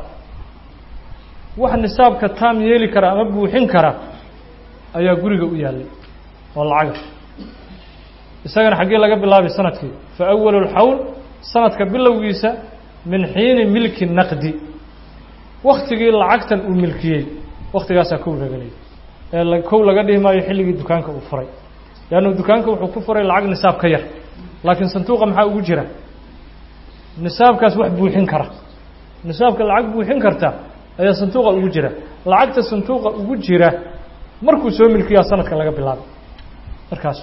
wax nisaabka taam yeeli kara ama buuxin kara ayaa guriga u yaallay oo lacaga isagana xaggee laga bilaabay sanadkii fa awalu lxawl sanadka bilowgiisa min xiini milki naqdi waktigii lacagtan uu milkiyey waktigaasaa kow laga leeyay ee kow laga dhihi maayo xilligii dukaanka uu furay leannu dukaanka wuxuu ku furay lacag nisaab ka yar laakiin sanduuqa maxaa ugu jira nisaabkaas wax buuxin kara nisaabka lacag buuxin karta ayaa sanduuqa ugu jira lacagta sanduuqa ugu jira markuu soo milkiyaa sanadka laga bilaabay markaas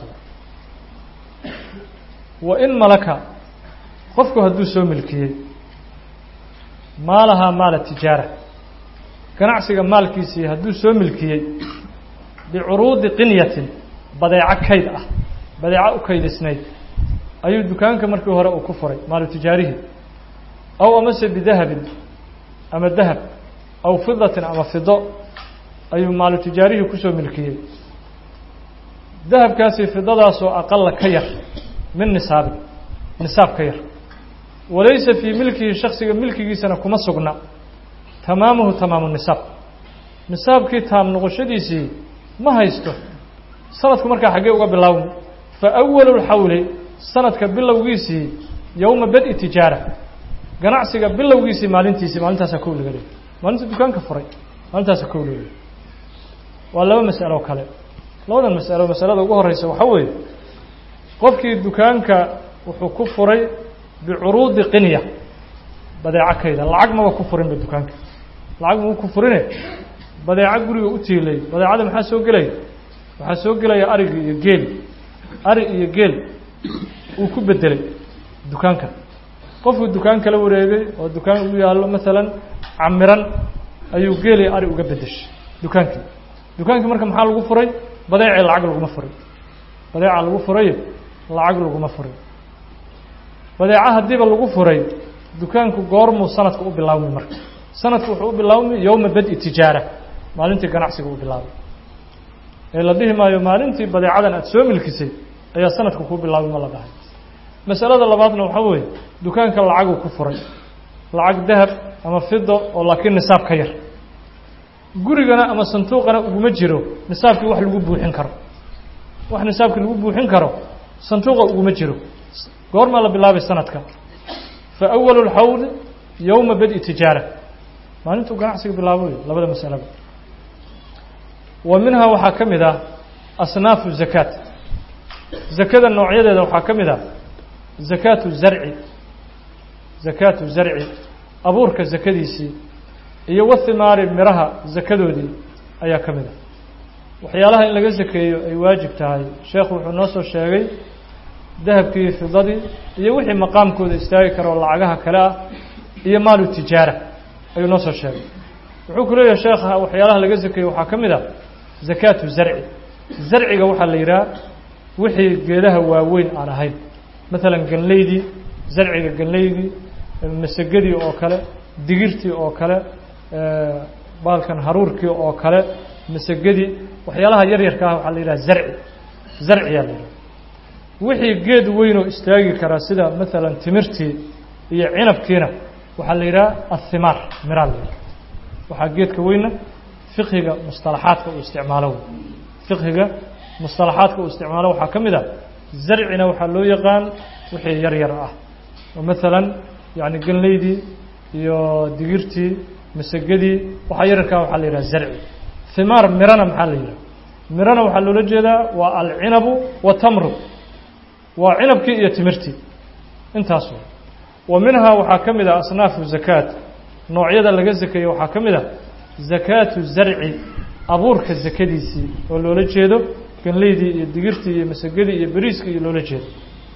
wa in malaka qofku hadduu soo milkiyey maalahaa maala tijaara ganacsiga maalkiisii hadduu soo milkiyey bicuruudi qinyatin badeeco kayd ah badeeco u kaydisnayd ayuu dukaanka markii hore uu ku furay maalu tijaarihi aw amase bidahabin ama dahab aw fidatin ama fido ayuu maalu tijaarihii kusoo milkiyey dahabkaasi fidadaasoo aqala ka yar min nisaabin nisaab ka yar walaysa fii milkihi shaksiga milkigiisana kuma sugna tamaamuhu tamaamu nisaab nisaabkii taam noqoshadiisii ma haysto sanadku markaa xaggee uga bilaawmi fa awalu lxawli sanadka bilowgiisii yowma badi tijaara ganacsiga bilowgiisii maalintiisii maalintaasaa kow laga leeyay maalinta dukaanka furay maalintaasaa kow laga leeyay waa laba mas'alo kale labadan mas'alo masalada ugu horeysa waxaa weeye qofkii dukaanka wuxuu ku furay bicuruudi qinya badeeco kayda lacag maba ku furinba dukaanka lacag mau ku furine badeeco guriga u tiilay badeecada maxaa soo gelaya waxaa soo gelaya arigi iyo geel ari iyo geel uu ku bedelay dukaanka qofkuu dukaan kala wareegay oo dukaan ugu yaallo maalan camiran ayuu geel iyo ari uga bedeshay dukaankii dukaankii marka maxaa lagu furay badeecii lacag laguma furay badeeca lagu furayo lacag laguma furay badeeca haddiiba lagu furay dukaanku goormuu sanadka u bilaabmi marka sanadku wuxuu u bilaabmi yowma badi tijaara maalintii ganacsiga u bilaabay ee la dhihi maayo maalintii badeecadan aada soo milkisay ayaa sanadka kuu bilaabay ma la dhahay masalada labaadna waxaa weeye dukaanka lacaguu ku furay lacag dahab ama fido oo laakiin nisaab ka yar gurigana ama sanduuqana uguma jiro nisaabkii wax lagu buuxin karo wax nisaabkii lagu buuxin karo sanduuqa uguma jiro goormaa la bilaabay sanadka fa awalu lxawli yowma badi tijaara maalintuu ganacsiga bilaabo wey labada masalaba wa minhaa waxaa ka mid ah asnaafu zakaat zakada noocyadeeda waxaa ka mid ah zakaatu zarci zakaatu zarci abuurka zakadiisii iyo wathimaari miraha zakadoodii ayaa ka mid ah waxyaalaha in laga zakeeyo ay waajib tahay sheekhu wuxuu noo soo sheegay dahabkii fidadii iyo wixii maqaamkooda istaagi kara oo lacagaha kale ah iyo maalu tijaara ayuu noo soo sheegay wuxuu ku leeyahay sheekha waxyaalaha laga zakeeyo waxaa ka mid ah zakaatu zarci zarciga waxaa la yidhaha wixii geedaha waaweyn aan ahayn maalan ganleydii zarciga ganleydii masagadii oo kale digirtii oo kale baalkan haruurkii oo kale masagadii waxyaalaha yar yarka ah waxaa la yidhaha zarci zarciyaa la yidhaha wixii geed weynoo istaagi karaa sida maalan timirtii iyo cinabkiina waxaa la yidhaha athimaar miraa la yidhaha waxaa geedka weyna fiqhiga mustalaxaadka uu isticmaalo fiqhiga mustalaxaadka uu isticmaalo waxaa ka mid ah zarcina waxaa loo yaqaan wixii yar yar ah oo maalan yani ganleydii iyo digirtii masagadii waxaa yararkaa waxaa la yidhaha zarci himaar mirana maxaa la yidhaha mirana waxaa loola jeedaa waa alcinabu watamru waa cinabkii iyo timirtii intaas wa minhaa waxaa ka mid ah asnaafu zakaat noocyada laga zakeeyo waxaa ka mid ah zakaatu zarci abuurka zakadiisii oo loola jeedo ganleydii iyo digirtii iyo masagadii iyo beriiskii iyo loola jeedo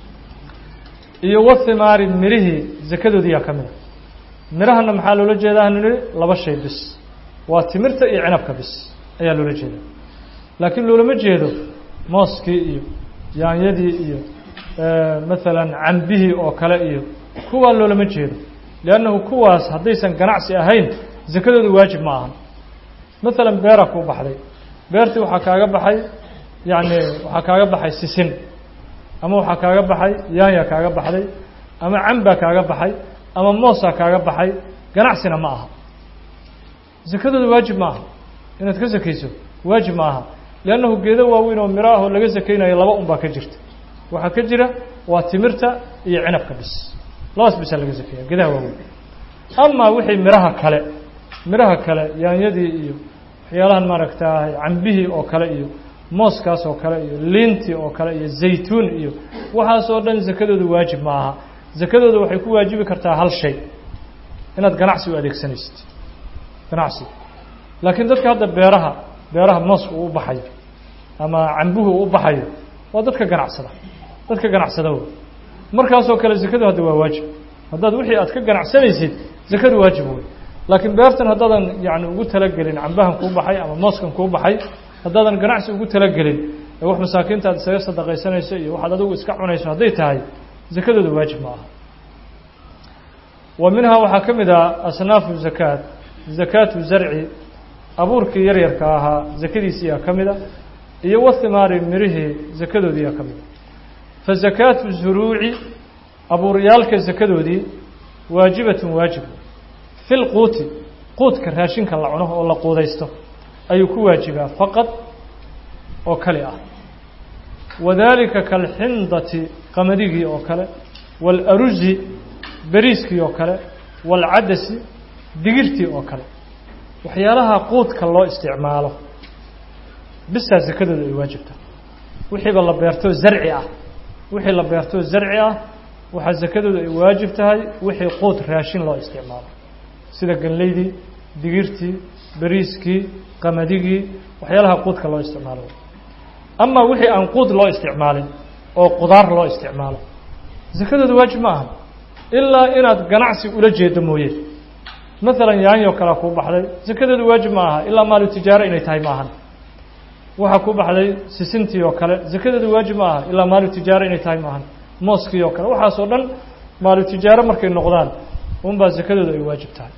iyo wathimaari mirihii zakadoodiyaa ka mid a mirahana maxaa loola jeedaa nini laba shay bis waa timirta iyo cinabka bis ayaa loola jeeda laakiin loolama jeedo mooskii iyo yaanyadii iyo maalan cambihii oo kale iyo kuwaa loolama jeedo liannahu kuwaas haddaysan ganacsi ahayn zakadooda waajib ma ahan maalan beera kuu baxday beertii waxaa kaaga baxay yacni waxaa kaaga baxay sisin ama waxaa kaaga baxay yaanya kaaga baxday ama cambaa kaaga baxay ama moosaa kaaga baxay ganacsina ma aha zakadooda waajib ma aha inaad ka sakayso waajib ma aha liannahu geedo waaweyn oo miro ah oo laga sakaynayo laba un baa ka jirta waxaa ka jira waa timirta iyo cinabka bis labaas bisaa laga sakeeya geedaha waaweyn amaa wixii miraha kale miraha kale yaanyadii iyo waxyaalahan maaragtaa cambihii oo kale iyo mooskaas oo kale iyo liintii oo kale iyo zaytuun iyo waxaas oo dhan zakadooda waajib ma aha zakadooda waxay ku waajibi kartaa hal shay inaad ganacsi u adeegsanaysid ganacsi laakiin dadka hadda beeraha beeraha mooska uu u baxayo ama cambuhu uu u baxayo waa dadka ganacsada dadka ganacsada wey markaasoo kale zakadu hadda waa waajib haddaad wixii aad ka ganacsanaysid zakadu waajib wey laakiin beertan haddaadan yani ugu talagelin cambahan kuu baxay ama mooskan kuu baxay haddaadan ganacsi ugu talagelin ee wax masaakiinta aad isaga sadaqaysanayso iyo waxaad adigu iska cunayso hadday tahay zakadooda waajib ma aha wa minhaa waxaa ka mid ah asnaafu zakaat zakaatu zarci abuurkii yaryarka ahaa zakadiisiyaa ka mid a iyo wathimaari mirihii zakadoodiiyaa ka mid a fa zakaatu zuruuci abuuryaalka zakadoodii waajibatun waajib fi lquuti quudka raashinka la cuno oo la quudaysto ayuu ku waajibaa faqad oo kali ah wadaalika kalxindati qamadigii oo kale waalarusi beriiskii oo kale waalcadasi digirtii oo kale waxyaalaha quudka loo isticmaalo bisaa zakadooda ay waajibta wixiiba la beerto zarci ah wixii la beerto zarci ah waxaa zakadooda ay waajib tahay wixii quud raashin loo isticmaalo sida ganleydii digirtii beriiskii qamadigii waxyaalaha quudka loo isticmaalo ama wixii aan quud loo isticmaalin oo qudaar loo isticmaalo zakadooda waajib ma aha ilaa inaad ganacsi ula jeedo mooye maalan yaanyoo kalea kuu baxday zakadooda waajib ma aha ilaa maalu tijaaro inay tahay ma ahan waxaa ku baxday sisintii oo kale zakadooda waajib ma aha ilaa maalu tijaaro inay tahay ma ahan mooskii oo kale waxaasoo dhan maalu tijaaro markay noqdaan unbaa zakadooda ay waajib tahay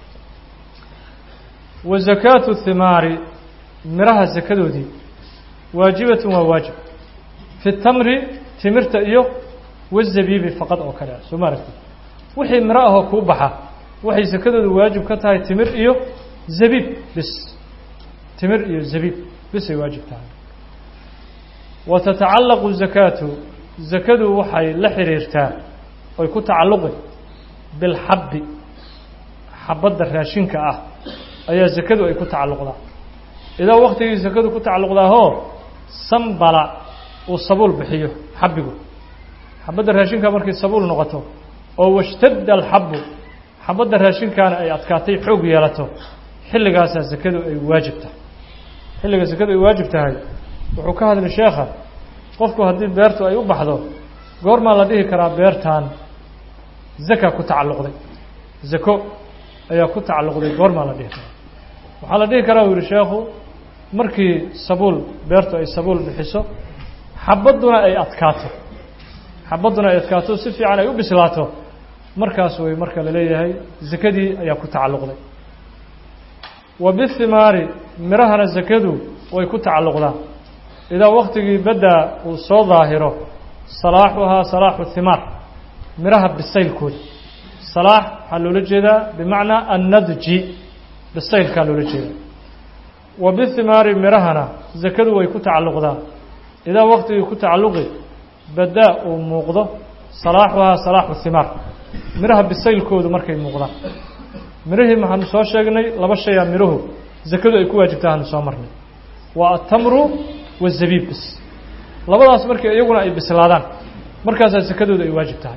wa zakaatu thimaari miraha zakadoodii waajibatun waa waajib fi tamri timirta iyo wazabiibi faqad oo kale ah soo ma aragti wixii miro ahoo kuu baxa waxay sakadooda waajib ka tahay timir iyo zabiib bis timir iyo zabiib bisay waajib tahay wa tatacallaqu zakaatu zakadu waxay la xiriirtaa oy ku tacalluqi bilxabbi xabadda raashinka ah ayaa zakadu ay ku tacalluqdaa idaa waktigii zakadu ku tacalluqdaahoo sambala uu sabuul bixiyo xabbigu xabadda raashinka markay sabuul noqoto oo washtadda alxabbu xabadda raashinkaana ay adkaatay xoog yeelato xilligaasaa zakadu ay waajib tahay xilliga zakadu ay waajib tahay wuxuu ka hadlay sheekha qofku haddii beertu ay u baxdo goormaa la dhihi karaa beertan zaka ku tacalluqday zako ayaa ku tacalluqday goormaa la dhihi karaa waxaa la dhihi karaa uu yihi sheekhu markii sabuul beertu ay sabuul bixiso xabadduna ay adkaato xabadduna ay adkaato si fiican ay u bislaato markaas way marka la leeyahay zakadii ayaa ku tacalluqday wa bihimaari mirahana zakadu way ku tacalluqdaa idaa waktigii baddaa uu soo daahiro salaaxuhaa salaaxu himaar miraha bisaylkooda salaax waxaa loola jeedaa bimacnaa annadji bisaylkaa loola jeedaa wa bihimaari mirahana zakadu way ku tacalluqdaa idaa waktigii ku tacalluqi baddaa uu muuqdo salaaxuhaa salaaxu himaar miraha bisaylkoodu markay muuqdaan mirihii maxaanu soo sheegnay laba shayaa miruhu zakadu ay ku waajibtaa aanu soo marnay waa atamru wazabiib bis labadaas markii iyaguna ay bislaadaan markaasaa zakadooda ay waajib tahay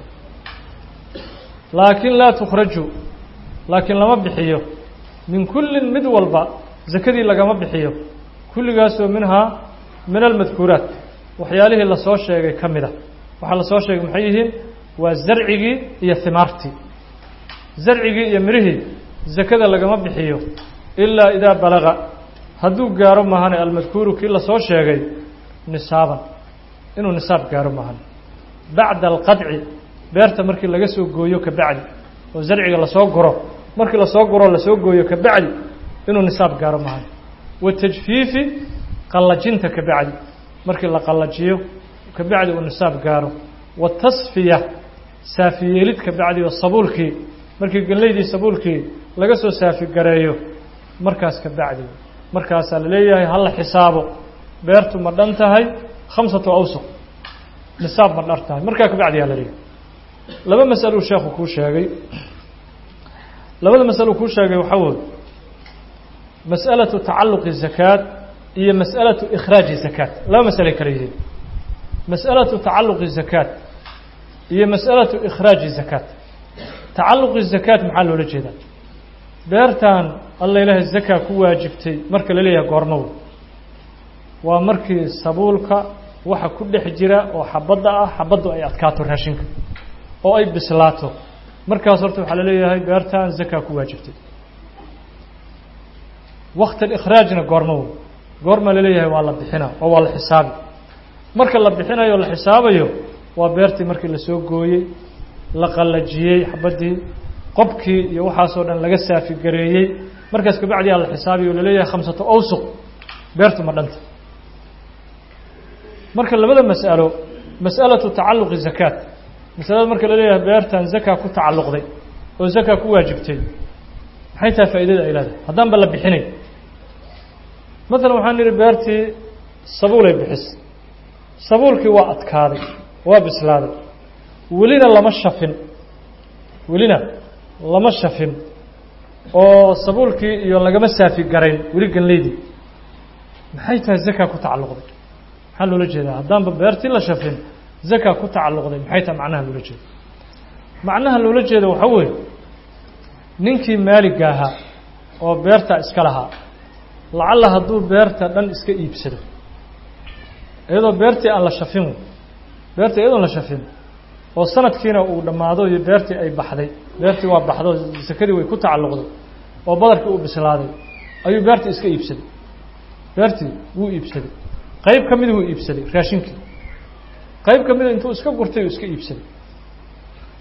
laakiin laa tukhraju laakiin lama bixiyo min kullin mid walba zakadii lagama bixiyo kulligaasoo minhaa min almadkuuraat waxyaalihii lasoo sheegay ka mid a waxaa lasoo sheegay maxay yihiin waa zarcigii iyo himaartii zarcigii iyo mirihii zakada lagama bixiyo ilaa idaa balaga hadduu gaaro mahane almadkuuru kii lasoo sheegay nisaaban inuu nisaab gaaro mahane bacda alqadci beerta markii laga soo gooyo ka bacdi oo zarciga lasoo guro markii lasoo guro lasoo gooyo ka bacdi inuu nisaab gaaro mahane watajfiifi qallajinta ka bacdi markii la qallajiyo ka bacdi uu nisaab gaaro watasfiya saafiyeelid ka bacdi oo sabuulkii markii gellaydii sabuulkii laga soo saafi gareeyo markaas ka bacdi markaasaa la leeyahay hala xisaabo beertu ma dhan tahay khamsatu awsuq nisaab ma dhar tahay markaa kabacdi yaa la leeyahay laba masaluu sheekhu kuu sheegay labada masalo kuu sheegay waxaa wooy mas'alatu tacalluqi zakaat iyo mas'alatu ikhraaji zakaat laba masalay kala yihiin mas'alatu tacalluqi zakaat iyo mas'alatu ikhraaji zakaat tacalluqi zakaat maxaa loola jeedaa beertan alla ilaahay zakaa ku waajibtay marka la leeyahay goormow waa markii sabuulka waxa ku dhex jira oo xabadda ah xabaddu ay adkaato raashinka oo ay bislaato markaas horta waxaa la leeyahay beertan zakaa ku waajibtay wakti alikhraajna goormow goorma la leeyahay waa la bixina oo waa la xisaabi marka la bixinayo o la xisaabayo waa beertii markii lasoo gooyey la qallajiyey xabaddii qobkii iyo waxaasoo dhan laga saafi gareeyey markaas kabacdi aa la xisaabiyo o laleeyahay khamsato awsuq beertu ma dhanta marka labada mas'alo mas'alatu tacalluqi zakaat masalada marka la leeyahay beertan zakaa ku tacalluqday oo zakaa ku waajibtay maxay tahay faa'iidada ay leedahay haddaan ba la bixinay maalan waxaan nidhi beertii sabuulay bixis sabuulkii waa adkaaday waa bislaaday welina lama shafin welina lama shafin oo sabuulkii iyo lagama saafi garayn weli ganleydii maxay tahay zakaa ku tacalluqday maxaa loola jeedaa haddaanba beertii la shafin zakaa ku tacalluqday maxay tahay macnaha loola jeeda macnaha loola jeeda waxaa weeye ninkii maaliga ahaa oo beertaa iska lahaa lacalla hadduu beerta dhan iska iibsado iyadoo beertii aan la shafin beerta iyadoon la shafin oo sanadkiina uu dhammaado iyo beertii ay baxday beertii waa baxdo sakadii way ku tacalluqday oo badarkii uu bislaaday ayuu beertii iska iibsaday beertii wuu iibsaday qayb ka mida wuu iibsaday raashinkii qayb ka mida intuu iska gurtay uu iska iibsaday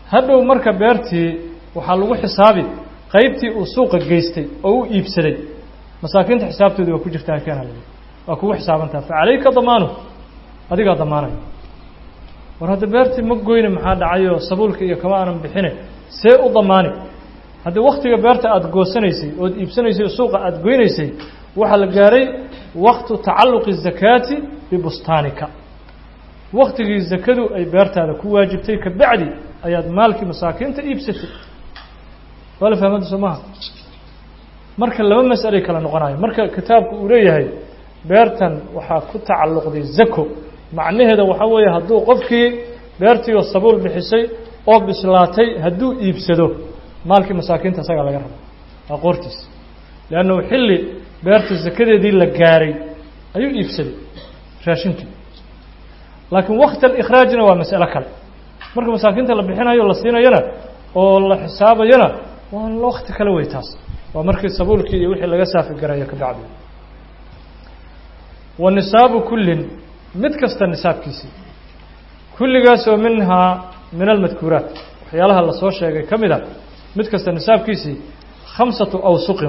hadhow marka beertii waxaa lagu xisaabi qaybtii uu suuqa geystay oo u iibsaday masaakiinta xisaabtoodii waa ku jirtaa keena la waa kugu xisaabantaa fa calayka damaanuh adigaa damaanaya war hadda beertii ma goyne maxaa dhacayoo sabuulka iyo kama aanan bixine see u damaani haddii waktiga beerta aada goosanaysay ood iibsanaysay oo suuqa aada goynaysay waxaa la gaaray waktu tacalluqi zakaati bibustaanika waktigii zakadu ay beertaada ku waajibtay ka bacdi ayaad maalkii masaakiinta iibsatay waa la fahmada soo maha marka laba mas'alay kala noqonayo marka kitaabku uu leeyahay beertan waxaa ku tacalluqday zako macnaheeda waxaa weeye hadduu qofkii beertii oo sabuul bixisay oo bislaatay hadduu iibsado maalkii masaakiinta isagaa laga raba waa qoortiisa leannahu xilli beerta zakadeedii la gaaray ayuu iibsaday raashinkii laakiin wakti alikhraajna waa mas'alo kale marka masaakiinta la bixinayo la siinayana oo la xisaabayana waa wakti kale wey taas waa markii sabuulkii iyo wixii laga saafi garayo ka bacdi wa nisaabu kullin mid kasta nisaabkiisii kulligaas oo minhaa min almadkuuraat waxyaalaha lasoo sheegay ka mid a mid kasta nisaabkiisii khamsatu awsuqin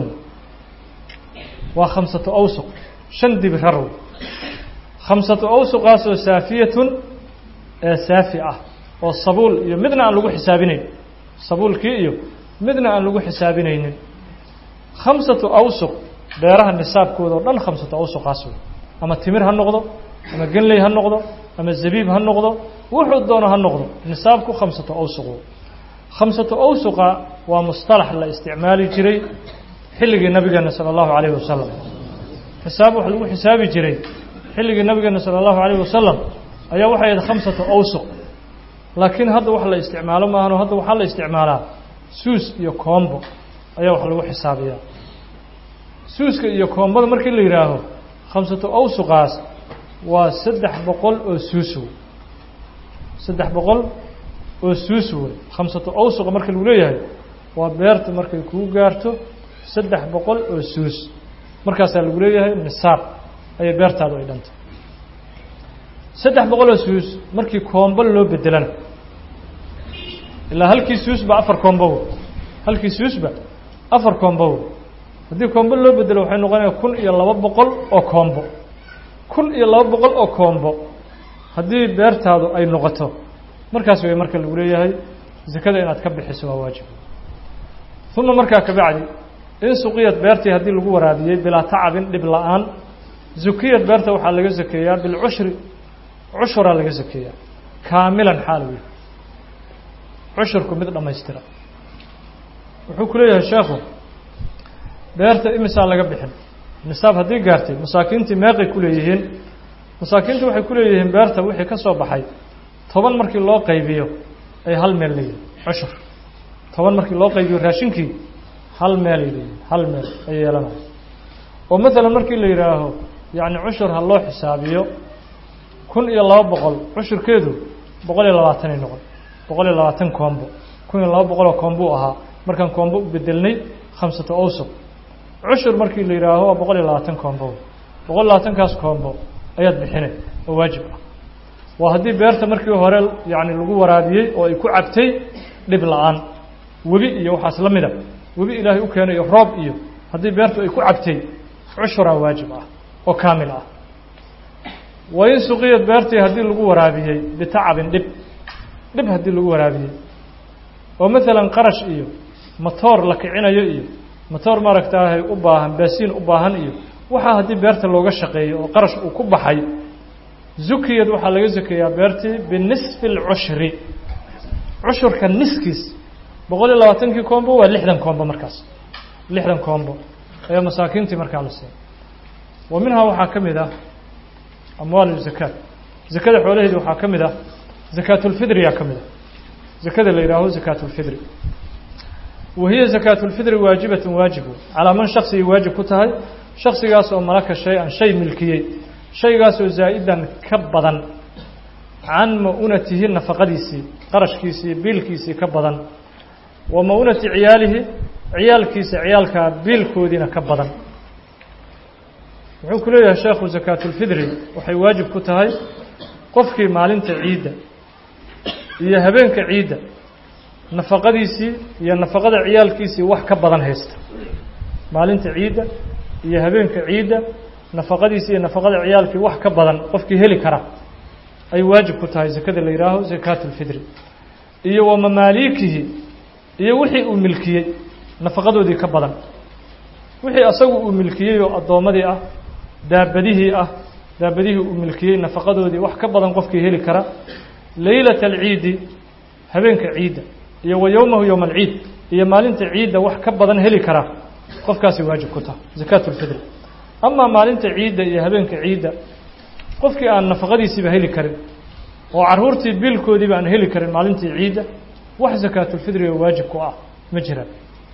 waa khamsatu awsuq shan dibirar khamsatu awsuqaasoo saafiyatun ee saafi ah oo sabuul iyo midna aan lagu xisaabinayn sabuulkii iyo midna aan lagu xisaabinaynin khamsatu awsuq beeraha nisaabkooda o dhan khamsatu awsuqaas wey ama timir ha noqdo ama genley ha noqdo ama zabiib ha noqdo wuxuu doono ha noqdo nisaabku khamsatu awsuq khamsatu awsuqa waa mustalax la isticmaali jiray xilligii nabigeena sala allahu calayhi wasalam xisaab wax lagu xisaabi jiray xilligii nabigeena sala allahu calayhi wasalam ayaa waxay ahayd khamsatu awsuq laakiin hadda wax la isticmaalo maahano hadda waxaa la isticmaalaa suus iyo koombo ayaa wax lagu xisaabiyaa suuska iyo koombada markii la yidhaaho khamsatu awsuqaas waa saddex boqol oo suus wey saddex boqol oo suus wey khamsatu awsuqa marka lagu leeyahay waa beerta markay kuu gaarto saddex boqol oo suus markaasaa lagu leeyahay nisaab ayay beertaadu ay dhantay saddex boqol oo suus markii koombo loo bedelana ilaa halkii suusba afar koombow halkii suusba afar koombow haddii koombo loo bedelo waxay noqonaya kun iyo laba boqol oo koombo kun iyo laba boqol oo koombo haddii beertaadu ay noqoto markaas way marka lagu leeyahay zakada inaad ka bixiso waa waajib uma markaa kabacdi in suqiyad beertii haddii lagu waraabiyey bilaa tacabin dhib la-aan zukiyad beerta waxaa laga zakeeyaa bilcushri cushuraa laga zakeeyaa kaamilan xaal wey cushurku mid dhammaystira wuxuu ku leeyahay sheekhu beerta imisaa laga bixin nisaab haddii gaartay masaakiintii meeqay ku leeyihiin masaakiintu waxay ku leeyihiin beerta wixii ka soo baxay toban markii loo qaybiyo ay hal meel leeyihin cushur toban markii loo qaybiyo raashinkii hal meelay leeyihin hal meel ay yeelanaya oo maalan markii la yidhaaho yacni cushur ha loo xisaabiyo kun iyo laba boqol cushurkeedu boqol iyo labaatanay noqon boqol iyo labaatan koombo kun iyo laba boqol oo koombuu ahaa markaan koombo u bedelnay khamsata awsuq cushur markii la yidhaaho waa boqol iyo labaatan koombo boqol iyo labaatankaas koombo ayaad bixinay oo waajib ah waa haddii beerta markii hore yacni lagu waraabiyey oo ay ku cabtay dhib la-aan webi iyo waxaas la mida webi ilaahay u keenay iyo roob iyo haddii beertu ay ku cabtay cushuraa waajib ah oo kaamil ah wa in suqiyad beertii haddii lagu waraabiyey bitacabin dhib dhib haddii lagu waraabiyey oo maalan qarash iyo matoor la kicinayo iyo matoor maaragtaahay u baahan baasiin u baahan iyo waxaa haddii beerta looga shaqeeyo oo qarash uu ku baxay zukiyad waxaa laga zakeeyaa beertii binisfi alcushri cushurka niskiis boqol iyo labaatankii koombo waa lixdan koombo markaas lixdan koombo ayaa masaakiintii markaa la siiya wa minhaa waxaa ka mid ah amwaal zakaat zakada xoolaheedi waxaa ka mid ah zakaatulfidriyaa ka mid ah zakada la yidhaaho zakaatulfidri wa hiya zakaatulfidri waajibatun waajibu calaa man shaksigay waajib ku tahay shaksigaas oo malaka shay-an shay milkiyey shaygaasoo zaa'idan ka badan can ma-unatihi nafaqadiisii qarashkiisii biilkiisii ka badan wa ma-unati ciyaalihi ciyaalkiisa ciyaalkaa biilkoodiina ka badan wuxuu ku leeyahay sheekhu zakaatulfidri waxay waajib ku tahay qofkii maalinta ciidda iyo habeenka ciidda nafaqadiisii iyo nafaqada ciyaalkiisii wax ka badan haysta maalinta ciidda iyo habeenka ciidda nafaqadiisii iyo nafaqada ciyaalkii wax ka badan qofkii heli kara ay waajib ku tahay zakada la yihaaho zakaatu lfidri iyo wa mamaaliikihi iyo wixii uu milkiyey nafaqadoodii ka badan wixii asagu uu milkiyey oo addoommadii ah daabadihii ah daabadihii uu milkiyey nafaqadoodii wax ka badan qofkii heli kara leylata alciidi habeenka ciidda iyo wa yowmahu yowma alciid iyo maalinta ciidda wax ka badan heli kara qofkaasi waajib ku taha zakaatu lfidri amaa maalinta ciidda iyo habeenka ciidda qofkii aan nafaqadiisiiba heli karin oo carruurtii biilkoodiiba aan heli karin maalintii ciidda wax zakaatulfidriga waajib ku ah ma jiraan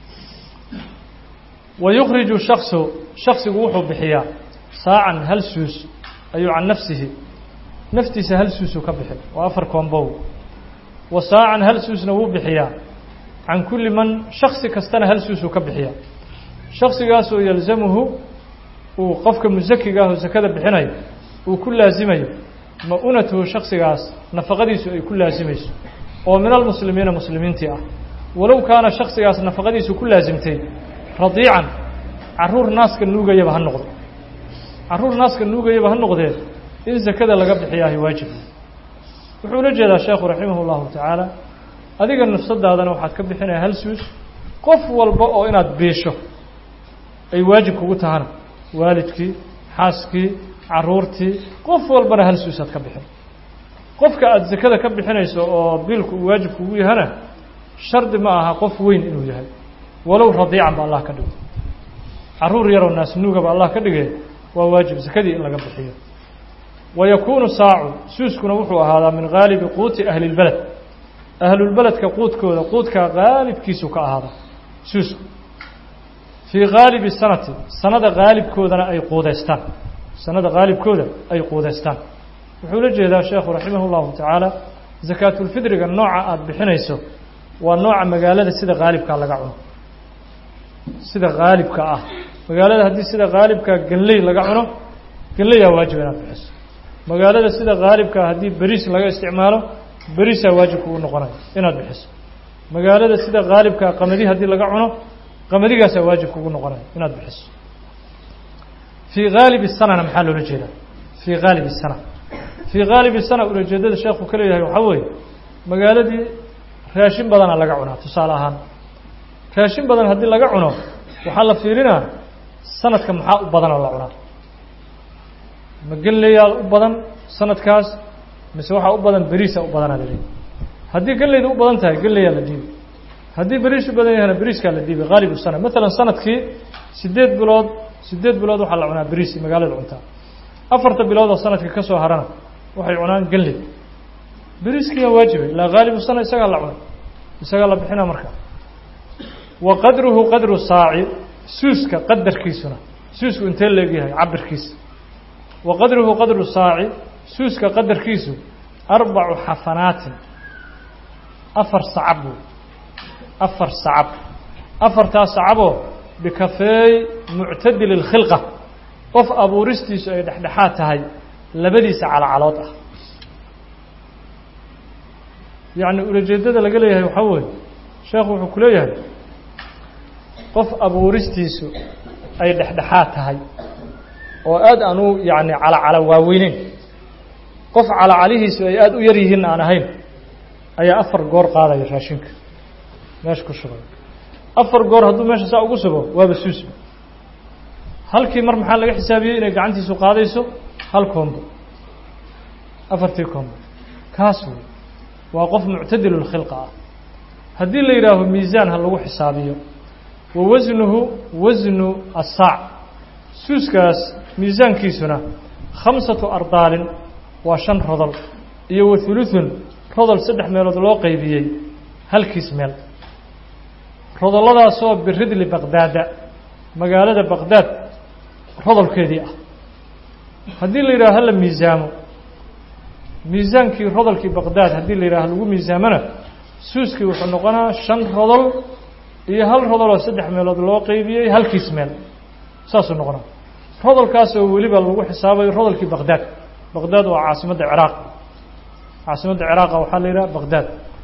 wa yukhriju shaksu shaksigu wuxuu bixiyaa saacan hal suus ayuu can nafsihi naftiisa hal suusuu ka bixin waa afar koombow wa saacan hal suusna wuu bixiyaa can kulli man shaksi kastana hal suusuu ka bixiyaa shaksigaasoo yalzamuhu uu qofka musakiga ah oo sakada bixinayo uu ku laasimayo ma-unatuhu shaksigaas nafaqadiisu ay ku laasimayso oo min almuslimiina muslimiintii ah walow kaana shaksigaas nafaqadiisu ku laasimtay radiican carruur naaska nuugayaba ha noqdo carruur naaska nuugayaba ha noqdee in sakada laga bixiyaahay waajib wuxuu ula jeedaa sheekhu raximah اllahu tacaala adiga nafsadaadana waxaad ka bixinaya hal suus qof walba oo inaad biisho ay waajib kugu tahana waalidkii xaaskii carruurtii qof walbana hal suusaad ka bixin qofka aada sakada ka bixinayso oo biilku uu waajib kugu yahana shardi ma aha qof weyn inuu yahay walow radiican ba allah ka dhigo carruur yaroo naasnuugaba allah ka dhigay waa waajib sakadii in laga bixiyo wa yakuunu saacu suuskuna wuxuu ahaadaa min gaalibi quuti ahli lbeled ahlulbeledka quudkooda quudka gaalibkiisu ka ahaada suusku fii gaalibi sanati sanada gaalibkoodana ay quudaystaan sanada gaalibkooda ay quudaystaan wuxuu la jeedaa sheekhu raximah اllahu tacaala zakaatulfidriga nooca aada bixinayso waa nooca magaalada sida gaalibkaa laga cuno sida gaalibka ah magaalada haddii sida gaalibkaa ganley laga cuno ganleyaa waajib inaad bixiso magaalada sida gaalibkaa haddii beriis laga isticmaalo beriisaa waajib kugu noqonaya inaad bixiso magaalada sida gaalibkaa qamadi haddii laga cuno qamadigaasaa waajib kugu noqonaya inaad bixiso fii gaalibi sanana maxaa loola jeedaa fii gaalibi sana fii gaalibi sana ulajeedada sheekhu ka leeyahay waxaa weeye magaaladii raashin badana laga cunaa tusaale ahaan raashin badan haddii laga cuno waxaa la fiirinaa sanadka maxaa u badan oo la cunaa ma ganleyaa u badan sanadkaas mise waxaa u badan beriisa u badanaa la dhiibi haddii ganleyda u badan tahay ganleyaa la dhiibi haddii beriis u badan yahana beriiskaa la dhiibi gaalibu sana maalan sanadkii sideed bilood sideed bilood waxaa la cunaa beriis magaalada cuntaa afarta bilood oo sanadka ka soo harana waxay cunaan ganley beriiskiyaa waajibay ilaa gaalibu sana isagaa la cunay isagaa la bixinaa marka wa qadruhu qadru saaci suuska qadarkiisuna suusku intee leegyahay cabirkiisa wa qadruhu qadru saaci suuska qadarkiisu arbacu xafanaatin afar sacab wey afar sacab afartaas sacaboo bikafeey muctadili اlkhilqa qof abuuristiisu ay dhexdhexaad tahay labadiisa calacalood ah yacni ulajeedada laga leeyahay waxaa weeye sheekhu wuxuu ku leeyahay qof abuuristiisu ay dhexdhexaad tahay oo aad aan u yacni calacala waaweyneyn qof calacalihiisu ay aada u yar yihiin aan ahayn ayaa afar goor qaadaya raashinka meesha ku shubay afar goor hadduu meesha saa ugu subo waaba suusba halkii mar maxaa laga xisaabiyey inay gacantiisu qaadayso hal koombo afartii koombo kaas wey waa qof muctadilulkhilqa ah haddii la yidhaaho miisaan ha lagu xisaabiyo wa wasnuhu wasnu assaac suuskaas miisaankiisuna khamsatu ardaalin waa shan rodol iyo wa hulutun rodol saddex meelood loo qeybiyey halkiis meel rodolladaasoo biridli baqdaada magaalada baqdaad rodolkeedii ah haddii la yidhaho hala miisaamo miisaankii rodolkii baqdaad haddii la yidhaho lagu miisaamona suuskii wuxuu noqonaa shan rodol iyo hal rodoloo saddex meelood loo qeybiyey halkiis meel saasuu noqonaa rodolkaasoo weliba lagu xisaabayo rodolkii baqdaad baqdaad waa caasimadda ciraaq caasimadda ciraaqa waxaa la yidhaha baqdaad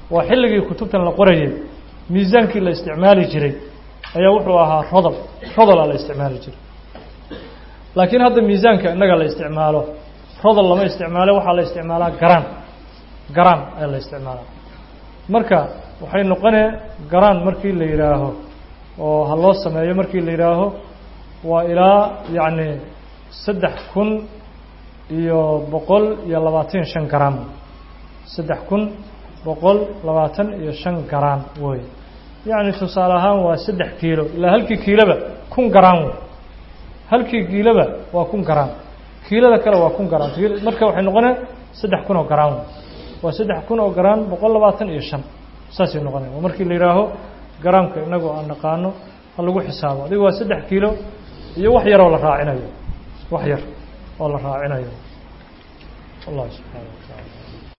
waa xilligii kutubtan la qorayay miisaankii la isticmaali jiray ayaa wuxuu ahaa rodol rodola la isticmaali jiray laakiin hadda miisaanka innaga la isticmaalo rodol lama isticmaalo waxaa la isticmaalaa garaan garaan ayaa la isticmaalaa marka waxay noqonee garaan markii la yidhaaho oo ha loo sameeyo markii la yidhaaho waa ilaa yacni saddex kun iyo boqol iyo labaatan shan garaan saddex kun boqol labaatan iyo shan garaan wey yacni tusaale ahaan waa saddex kiilo ilaa halkii kiiloba kun garaan wey halkii kiiloba waa kun garaan kiilada kale waa kun garaan marka waxay noqonee saddex kun oo garaan wey waa saddex kun oo garaan boqol labaatan iyo shan saasay noqonaya waa markii la yidhaaho garaamka inagu aan naqaano ha lagu xisaabo adiga waa saddex kiilo iyo wax yaroo la raacinayo wax yar oo la raacinayo allah subxaana wa tacaala